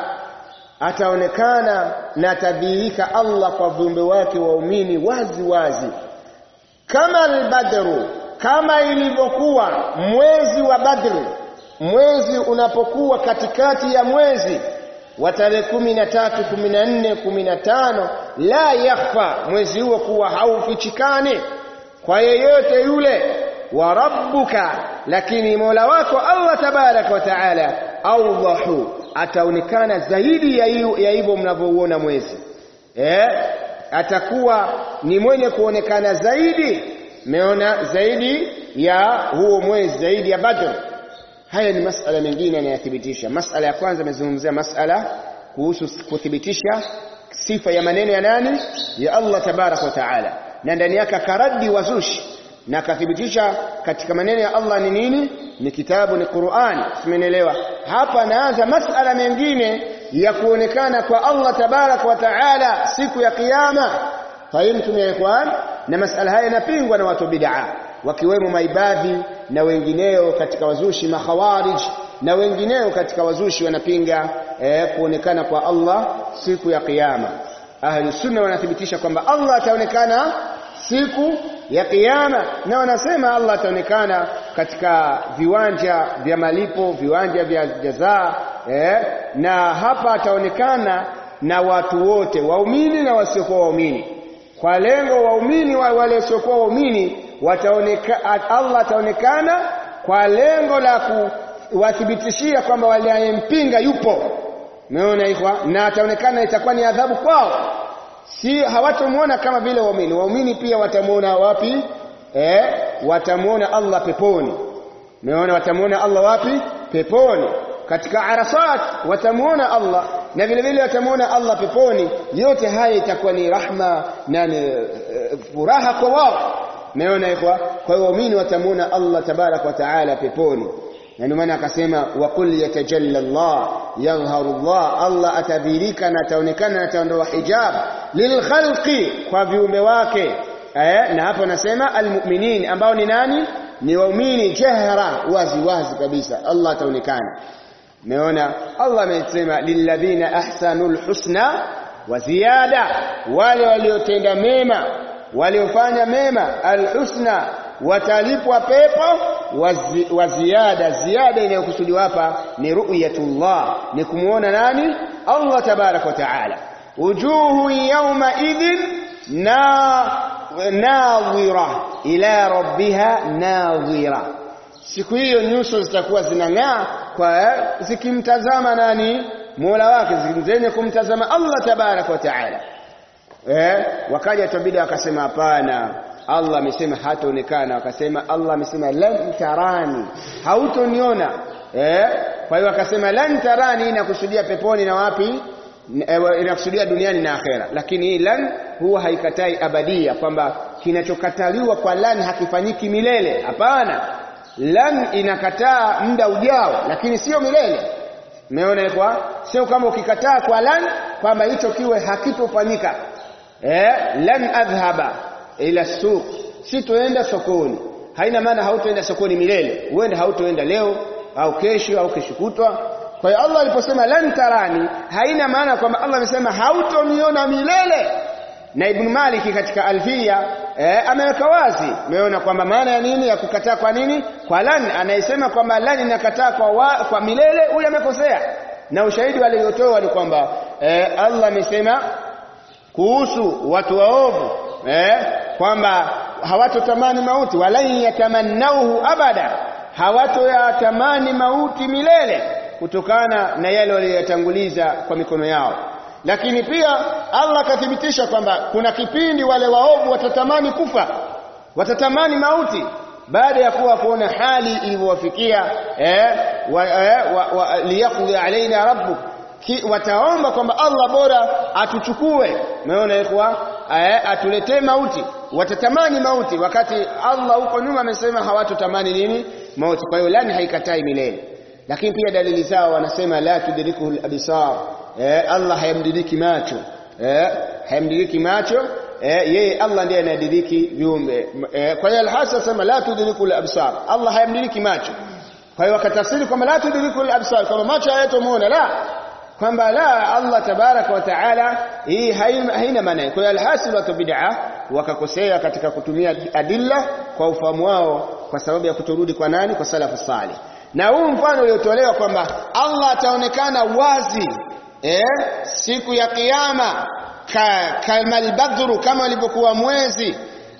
ataonekana na tadhihirika Allah kwa viumbe wake waumini wazi wazi kama albadru kama ilivyokuwa mwezi wa badri mwezi unapokuwa katikati ya mwezi wa tarehe kumi na tatu kumi na nne kumi na tano la yakhfa mwezi huo kuwa haufichikani kwa yeyote yule wa rabbuka lakini mola wako allah tabaraka wa taala awdahu ataonekana zaidi ya hivyo mnavyouona mwezi eh? atakuwa ni mwenye kuonekana zaidi meona zaidi ya huo mwezi zaidi ya badr haya ni masala mengine yanayothibitisha masala ya kwanza amezungumzia masala kuhusu kuthibitisha sifa ya maneno ya nani ya Allah tabarak wa taala na ndani yake akaradi wazushi na akathibitisha katika maneno ya Allah ni nini ni kitabu ni Qur'an tumeelewa hapa naanza masala mengine ya kuonekana kwa Allah tabarak wa taala siku ya kiyama fahimtum ya ikhwan na masala haya yanapingwa na watu bid'a wakiwemo maibadhi na wengineo katika wazushi makhawarij na wengineo katika wazushi wanapinga eh, kuonekana kwa Allah siku ya kiyama ahli sunna wanathibitisha kwamba Allah ataonekana siku ya kiyama na wanasema Allah ataonekana katika viwanja vya malipo viwanja vya jazaa eh, na hapa ataonekana na watu wote waumini na wasiokuwa waumini kwa lengo waumini wa wale wasiokuwa waumini wataoneka Allah ataonekana kwa lengo la kuwathibitishia kwamba waliyempinga yupo umeona ikhwa na ataonekana itakuwa ni adhabu kwao si hawatamuona kama vile waumini waumini pia watamuona wapi eh watamuona Allah peponi umeona watamuona Allah wapi peponi katika arasat watamuona Allah na vile vile watamuona Allah peponi yote haya itakuwa ni rahma na ni furaha kwa wao umeona ikhwa kwa hiyo waumini watamuona Allah tabarak wa taala peponi na ndio maana akasema wa qul yatajalla Allah yadhharu Allah Allah atadhirika na ataonekana na ataondoa hijab lilkhalqi kwa viumbe wake eh, na hapo nasema almu'minin ambao ni nani ni waumini jahra wazi wazi kabisa Allah ataonekana Umeona Allah amesema lilladhina ahsanul husna wa ziyada wale waliotenda mema waliofanya mema alhusna watalipwa pepo wa ziada ziada inayokusudiwa hapa ni ru'yatullah ni kumuona nani Allah tabarak wa taala wujuhu yawma idhin na nadhira ila rabbiha nadhira siku hiyo nyuso zitakuwa zinang'aa kwa zikimtazama nani Mola wake zenye kumtazama Allah tabarak wa taala eh wakaja tabida wakasema hapana Allah amesema hataonekana wakasema Allah amesema lan tarani hautoniona eh kwa hiyo wakasema lan tarani inakusudia peponi na wapi inakusudia duniani na akhera lakini hii lan huwa haikatai abadia kwamba kinachokataliwa kwa lan hakifanyiki milele hapana lan inakataa muda ujao lakini sio milele umeona kwa sio kama ukikataa kwa lan kwamba hicho kiwe hakitofanyika eh lan adhhaba ila suq sitoenda sokoni haina maana hautoenda sokoni milele uende hautoenda leo au kesho au kesho kutwa kwa hiyo Allah aliposema lan tarani haina maana kwamba Allah amesema hautoniona milele na Ibn Malik katika Alfia eh, ameweka wazi umeona kwamba maana ya nini ya kukataa kwa nini kwa lan anayesema kwamba lan inakataa kwa, wa, kwa milele huyu amekosea na ushahidi waliotoa ni kwamba eh, Allah amesema kuhusu watu waovu eh, kwamba hawatotamani mauti walan yatamannauhu abada hawatoyatamani mauti milele kutokana na yale waliyoyatanguliza kwa mikono yao lakini pia Allah akathibitisha kwamba kuna kipindi wale waovu watatamani kufa watatamani mauti baada ya kuwa kuona hali ilivyowafikia eh, wa, eh, wa, wa, liyaqdi alaina rabbuk Ki, wataomba kwamba Allah bora atuchukue umeona ikhwa eh, atuletee mauti watatamani mauti wakati Allah huko nyuma amesema hawatotamani nini mauti kwa hiyo lani haikatai milele lakini pia dalili zao wanasema la tudrikuhu al-absar eh, Allah hayamdiriki macho eh, hayamdiriki macho eh, yeye Allah ndiye anadiriki viumbe eh, kwa hiyo al-hasa sema la tudrikuhu al-absar Allah hayamdiriki macho kwa hiyo wakatafsiri kwamba la tudrikuhu al-absar kama macho hayatomuona la kwamba la Allah tabaraka wa taala hii haina maana kwa hiyo alhasil wa bid'a wakakosea katika kutumia adilla kwa ufahamu wao kwa sababu ya kutorudi kwa nani kwa salafu salih na huu mfano uliotolewa kwamba Allah ataonekana wazi eh, siku ya kiyama ka, kama albadru kama ilivyokuwa mwezi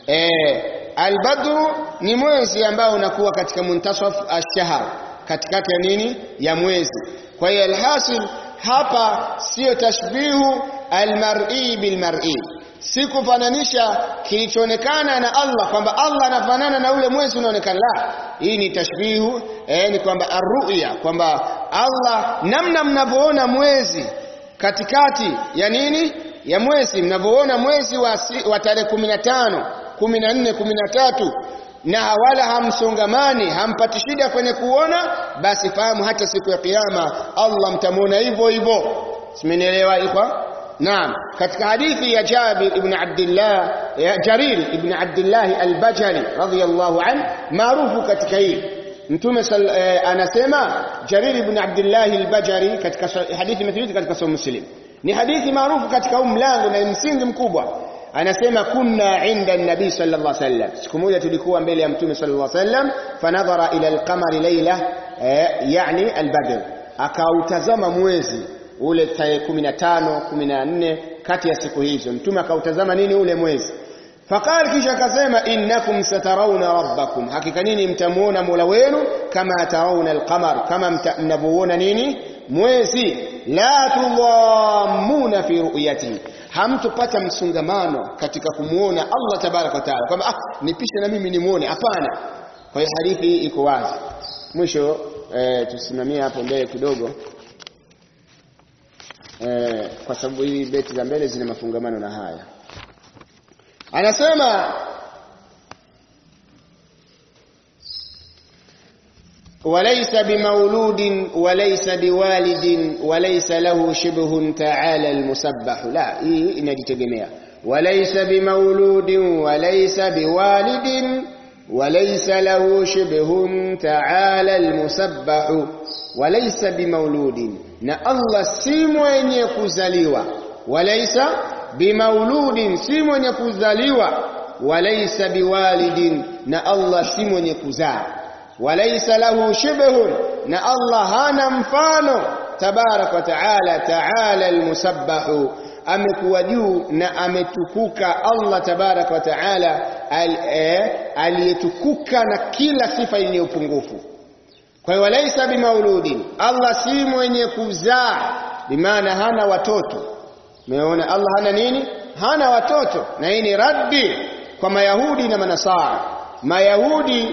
eh, albadru ni mwezi ambao unakuwa katika muntasaf ash-shahr katikati ya nini ya mwezi kwa hiyo alhasil hapa sio tashbihu almar'i bilmar'i si kufananisha kilichoonekana na Allah kwamba Allah anafanana na ule mwezi unaonekana la hii ni tashbihu eh, ni kwamba arruya kwamba Allah namna mnavyoona mwezi katikati ya nini ya mwezi mnavyoona mwezi wa, wa tarehe 15 14 13 na wala hamsongamani hampati shida kwenye kuona basi fahamu hata siku ya kiyama Allah mtamwona hivyo hivyo simenielewa ikhwa naam katika hadithi ya Jabir ibn Abdullah ya Jarir ibn Abdullah al-Bajali radhiyallahu an maarufu katika hii mtume eh, anasema Jarir ibn Abdullah al-Bajali katika hadithi imethibiti katika sahih Muslim ni hadithi maarufu katika huu mlango na msingi mkubwa anasema kunna inda nabii sallallahu alaihi wasallam siku moja tulikuwa mbele ya mtume sallallahu alaihi wasallam fanadhara ila alqamari layla eh, yani albadr akautazama mwezi ule tarehe 15 14 kati ya siku hizo mtume akautazama nini ule mwezi faqal kisha akasema innakum satarawna rabbakum hakika nini mtamuona mola wenu kama tarawna alqamar kama mnavyoona nini mwezi la tudhammuna fi ru'yatihi hamtopata msungamano katika kumuona Allah tabarak wa taala kwamba ah nipishe na mimi nimuone hapana kwa hiyo hadithi hii iko wazi mwisho e, tusimamie hapo mbele kidogo e, kwa sababu hii beti za mbele zina mafungamano na haya anasema وليس بمولود وليس بوالد وليس له شبه تعالى المسبح لا hii inajitegemea وليس بمولود وليس بوالد وليس له شبه تعالى المسبح وليس بمولود na Allah si mwenye kuzaliwa walaisa bimauludin si mwenye kuzaliwa walaisa biwalidin na Allah si mwenye kuzaa walaisa lahu shibhun na Allah hana mfano tabarak wa taala taala almusabbahu amekuwa juu na ametukuka Allah tabarak wa taala aliyetukuka na kila sifa yenye upungufu kwa hiyo walaisa bimauludin Allah si mwenye kuzaa bimaana hana watoto umeona Allah hana nini hana watoto na hii ni raddi kwa mayahudi na manasara mayahudi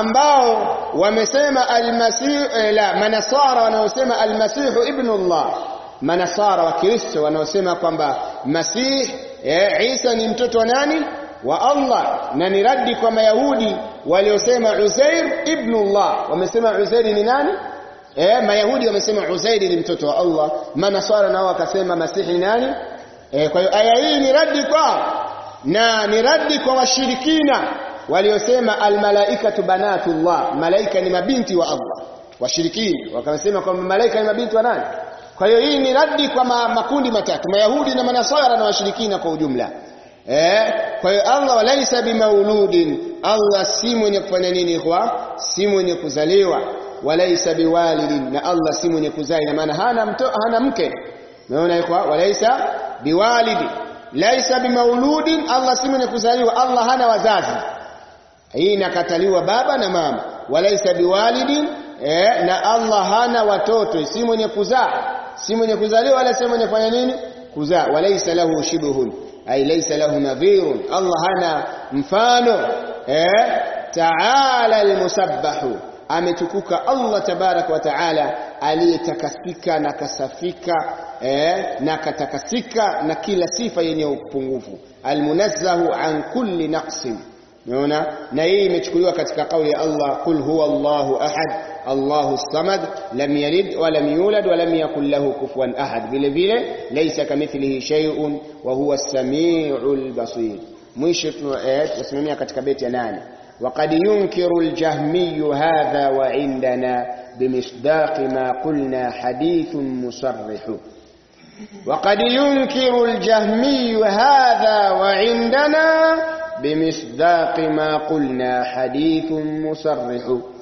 ambao wamesema almasih eh, la manasara wanaosema almasihu ibnullah manasara wa kristo wanaosema kwamba masih eh, Isa ni mtoto wa nani wa Allah na ni raddi kwa mayahudi waliosema Uzair ibnullah wamesema Uzair ni nani eh mayahudi wamesema Uzair ni mtoto wa Allah manasara nao wakasema masihi ni nani eh kwa hiyo aya hii ni raddi kwao na ni raddi kwa washirikina waliosema almalaikatu banatullah malaika ni mabinti wa Allah washirikina wakasema kwamba malaika ni mabinti wa nani kwa hiyo hii ni raddi kwa ma, makundi matatu mayahudi na manasara na washirikina kwa ujumla eh kwa hiyo Allah walaisa bimauludin Allah si mwenye kufanya nini kwa si mwenye kuzaliwa walaisa biwalidin na Allah si mwenye kuzaa ina maana hana mto, hana mke umeona kwa walaisa biwalidi laisa bimauludin Allah si mwenye kuzaliwa Allah hana wazazi hii inakataliwa baba na mama walaisa biwalidin eh, na Allah hana watoto si mwenye kuzaa si mwenye kuzaliwa wala si mwenye kufanya nini kuzaa walaisa lahu shibhun ay laysa lahu nadhirun Allah hana mfano eh ta'ala almusabbahu ametukuka Allah tabarak wa taala aliyetakasika na kasafika eh, na katakasika na kila sifa yenye upungufu almunazzahu an kulli naqsin unaona na hii imechukuliwa katika kauli ya Allah qul huwa Allahu ahad Allahu samad lam yalid wa lam yulad wa lam yakul lahu kufuwan ahad vile vile laysa kamithlihi shay'un wa huwa as-sami'ul basir mwisho tunasimamia katika beti ya nane وقد ينكر الجهمي هذا وعندنا بمصداق ما قلنا حديث مصرح وقد ينكر الجهمي هذا وعندنا بمصداق ما قلنا حديث مصرح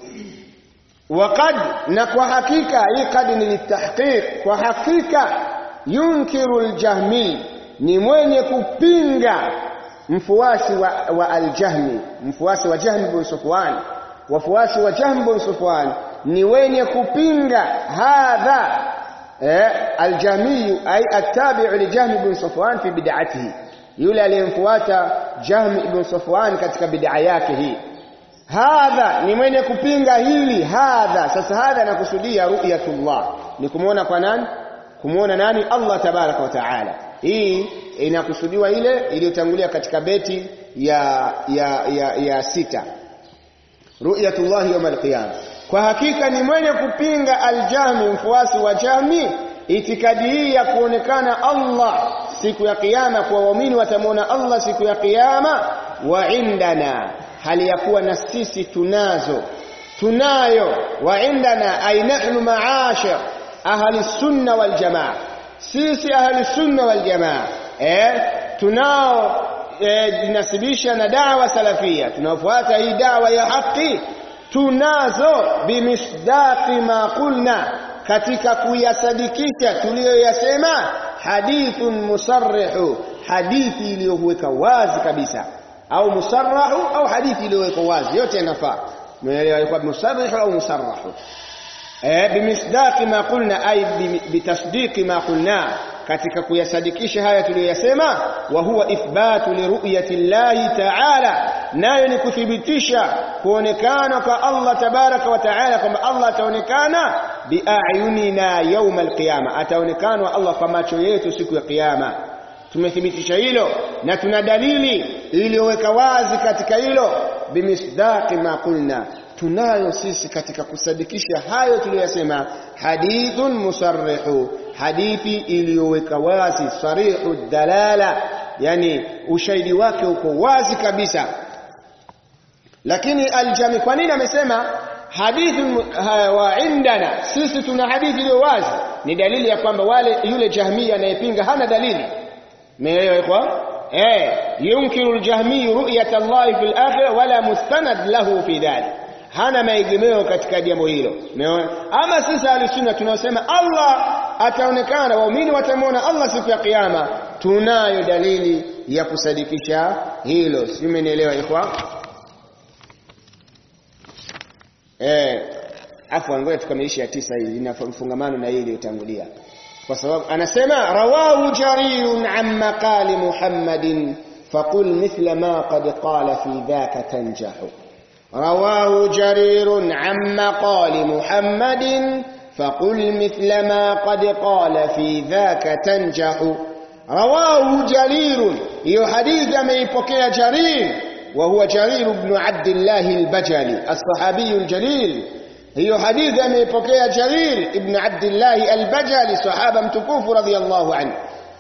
وقد نكو حقيقة هي قد للتحقيق وحقيقة ينكر الجهمي ni mwenye kupinga mfuasi wa, wa al-Jahmi mfuasi wa Jahm bin Sufwan wafuasi wa Jahm bin Sufwan ni wenye kupinga hadha eh, al-Jahmi ay attabi'u li Jahm bin Sufwan fi bid'atihi yule aliyemfuata Jahm ibn Safwan katika bid'a yake hii hadha ni mwenye kupinga hili hadha sasa hadha anakusudia ru'yatullah ni kumuona kwa nani kumuona nani Allah tabaraka wa taala hii inakusudiwa ile iliyotangulia katika beti ya ya ya, ya sita ru'yatullah yawm al-qiyam kwa hakika ni mwenye kupinga al-jahmi mfuasi wa jahmi itikadi hii ya kuonekana Allah siku ya kiyama kwa waumini watamwona Allah siku ya kiyama wa indana hali ya kuwa na sisi tunazo tunayo wa indana ay nahnu ma'ashir ahli sunna wal jamaa sisi ahli sunna wal jamaa eh tunao eh, jinasibisha na dawa salafia tunafuata hii dawa ya haki tunazo bimisdaqi ma qulna katika kuyasadikisha tuliyoyasema hadithun musarrihu hadithi iliyoweka wazi kabisa au musarrahu au hadithi iliyoweka wazi yote yanafaa umeelewa ilikuwa musarrihu au musarrahu eh bimisdaqi ma qulna ay bitasdiqi ma qulna katika kuyasadikisha haya tuliyoyasema wa huwa ithbatu liru'yati llahi ta'ala nayo ni kuthibitisha kuonekana kwa Allah tabaraka wa ta'ala kwamba Allah ataonekana biayunina yawm alqiyama ataonekana Allah kwa macho yetu siku ya kiyama tumethibitisha hilo na tuna dalili iliyoweka wazi katika hilo bimisdaqi ma qulna tunayo sisi katika kusadikisha hayo tuliyosema hadithun musarrihu hadithi iliyoweka wazi sarihu dalala yani ushahidi wake uko wazi kabisa lakini aljami kwa nini amesema hadithi wa indana sisi tuna hadithi iliyo wazi ni dalili ya kwamba wale yule jahmia anayepinga hana dalili umeelewa kwa eh yunkiru aljahmi ru'yat Allah fil akhirah wala mustanad lahu fi dhalik hana maegemeo katika jambo hilo umeona ama sisi alisunna tunaosema Allah ataonekana waumini watamwona Allah siku ya kiyama tunayo dalili ya kusadikisha hilo sio umenielewa ikhwa eh afwan ngoja tukamilishe ya tisa hii ina mfungamano na hii iliyotangulia kwa sababu anasema rawahu jarirun an maqali muhammadin faqul mithla ma qad qala fi dhaka tanjahu رواه جرير عن مقال محمد فقل مثل ما قد قال في ذاك تنجح رواه جرير هي حديث ميبكي جرير وهو جرير بن عبد الله البجلي الصحابي الجليل هي حديث ميبكي جرير ابن عبد الله البجلي صحابة متكوف رضي الله عنه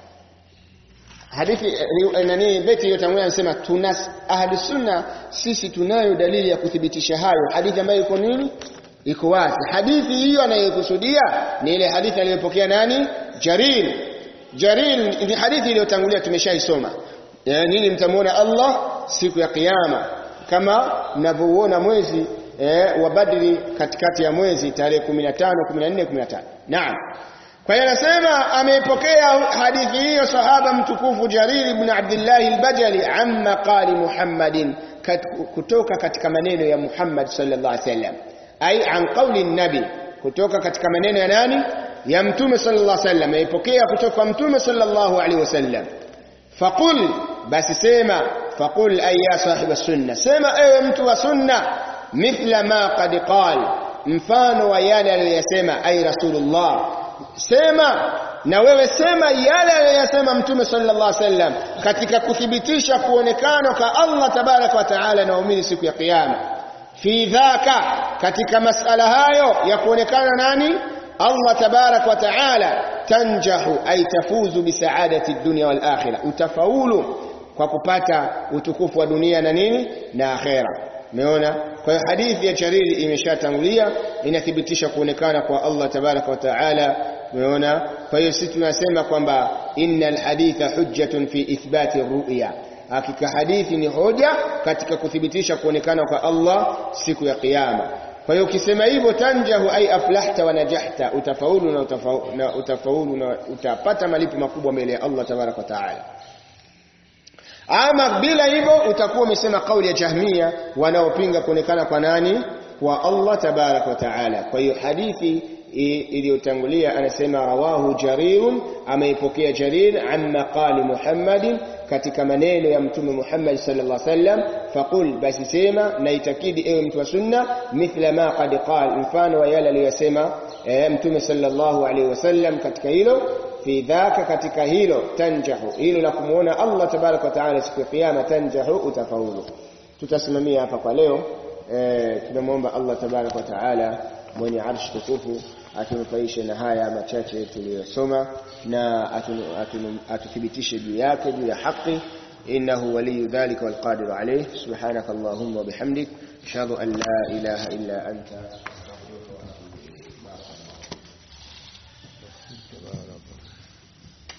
hadithi nani beti yotangulia anasema tuna ahli sunna sisi tunayo dalili ya kuthibitisha hayo hadithi ambayo iko nini iko wazi hadithi hiyo anayokusudia ni ile hadithi aliyopokea nani jarir jarir ni hadithi iliyotangulia tumeshaisoma nini mtamuona Allah siku ya kiyama kama mnavyoona mwezi eh, wa Badri katikati ya mwezi tarehe 15 14 15 naam kwa hiyo anasema ameipokea hadithi hiyo sahaba mtukufu Jarir ibn Abdullah al-Bajali amma qali Muhammadin kutoka katika maneno ya Muhammad sallallahu alaihi wasallam ai an qawli nabi kutoka katika maneno ya nani ya mtume sallallahu alaihi wasallam ameipokea kutoka kwa mtume sallallahu alaihi wasallam faqul basi sema faqul ay ya sahib sunna sema ewe mtu wa sunna mithla ma qad qal mfano wa yale aliyosema ay rasulullah sema na wewe sema yale aliyosema mtume sallallahu alaihi wasallam katika kuthibitisha kuonekana kwa Allah tabaraka wa taala na waumini siku ya kiyama fi dhaka katika masala hayo ya kuonekana nani Allah tabaraka wa taala tanjahu ay tafuzu bi saadati dunya wal akhirah utafaulu kwa kupata utukufu wa dunia na nini na akhera umeona kwa hiyo hadithi ya Jariri imeshatangulia inathibitisha kuonekana kwa Allah tabaraka wa taala umeona kwa hiyo sisi tunasema kwamba innal haditha hujjatun fi ithbati ru'ya hakika hadithi ni hoja katika kuthibitisha kuonekana kwa Allah siku ya kiyama kwa hiyo ukisema hivyo tanjahu ai aflahta wa najahta utafaulu na utafaulu na, utafaulu na utapata malipo makubwa mbele ya Allah tabaraka wa taala ama bila hivyo utakuwa umesema kauli ya jahmia wanaopinga kuonekana kwa nani kwa Allah tabaraka wa taala kwa hiyo hadithi iliyotangulia anasema rawahu jarirun ameipokea jarir an maqali muhammadin katika maneno ya mtume Muhammad sallallahu alaihi wasallam faqul basi sema na itakidi ewe mtu wa sunna mithla ma qad qal mfano wa yale aliyosema e, mtume sallallahu alaihi wasallam katika hilo fi dhaka katika hilo tanjahu hilo la kumuona Allah tabaraka wa taala siku ya kiyama tanjahu utafaulu tutasimamia hapa kwa leo e, tunamwomba Allah tabaraka wa taala mwenye arshi tukufu atunufaishe na haya machache tuliyosoma na atuthibitishe juu yake juu ya haki innahu waliyu dhalika walqadiru alayh subhanaka allahumma wa bihamdik ashhadu an la ilaha illa anta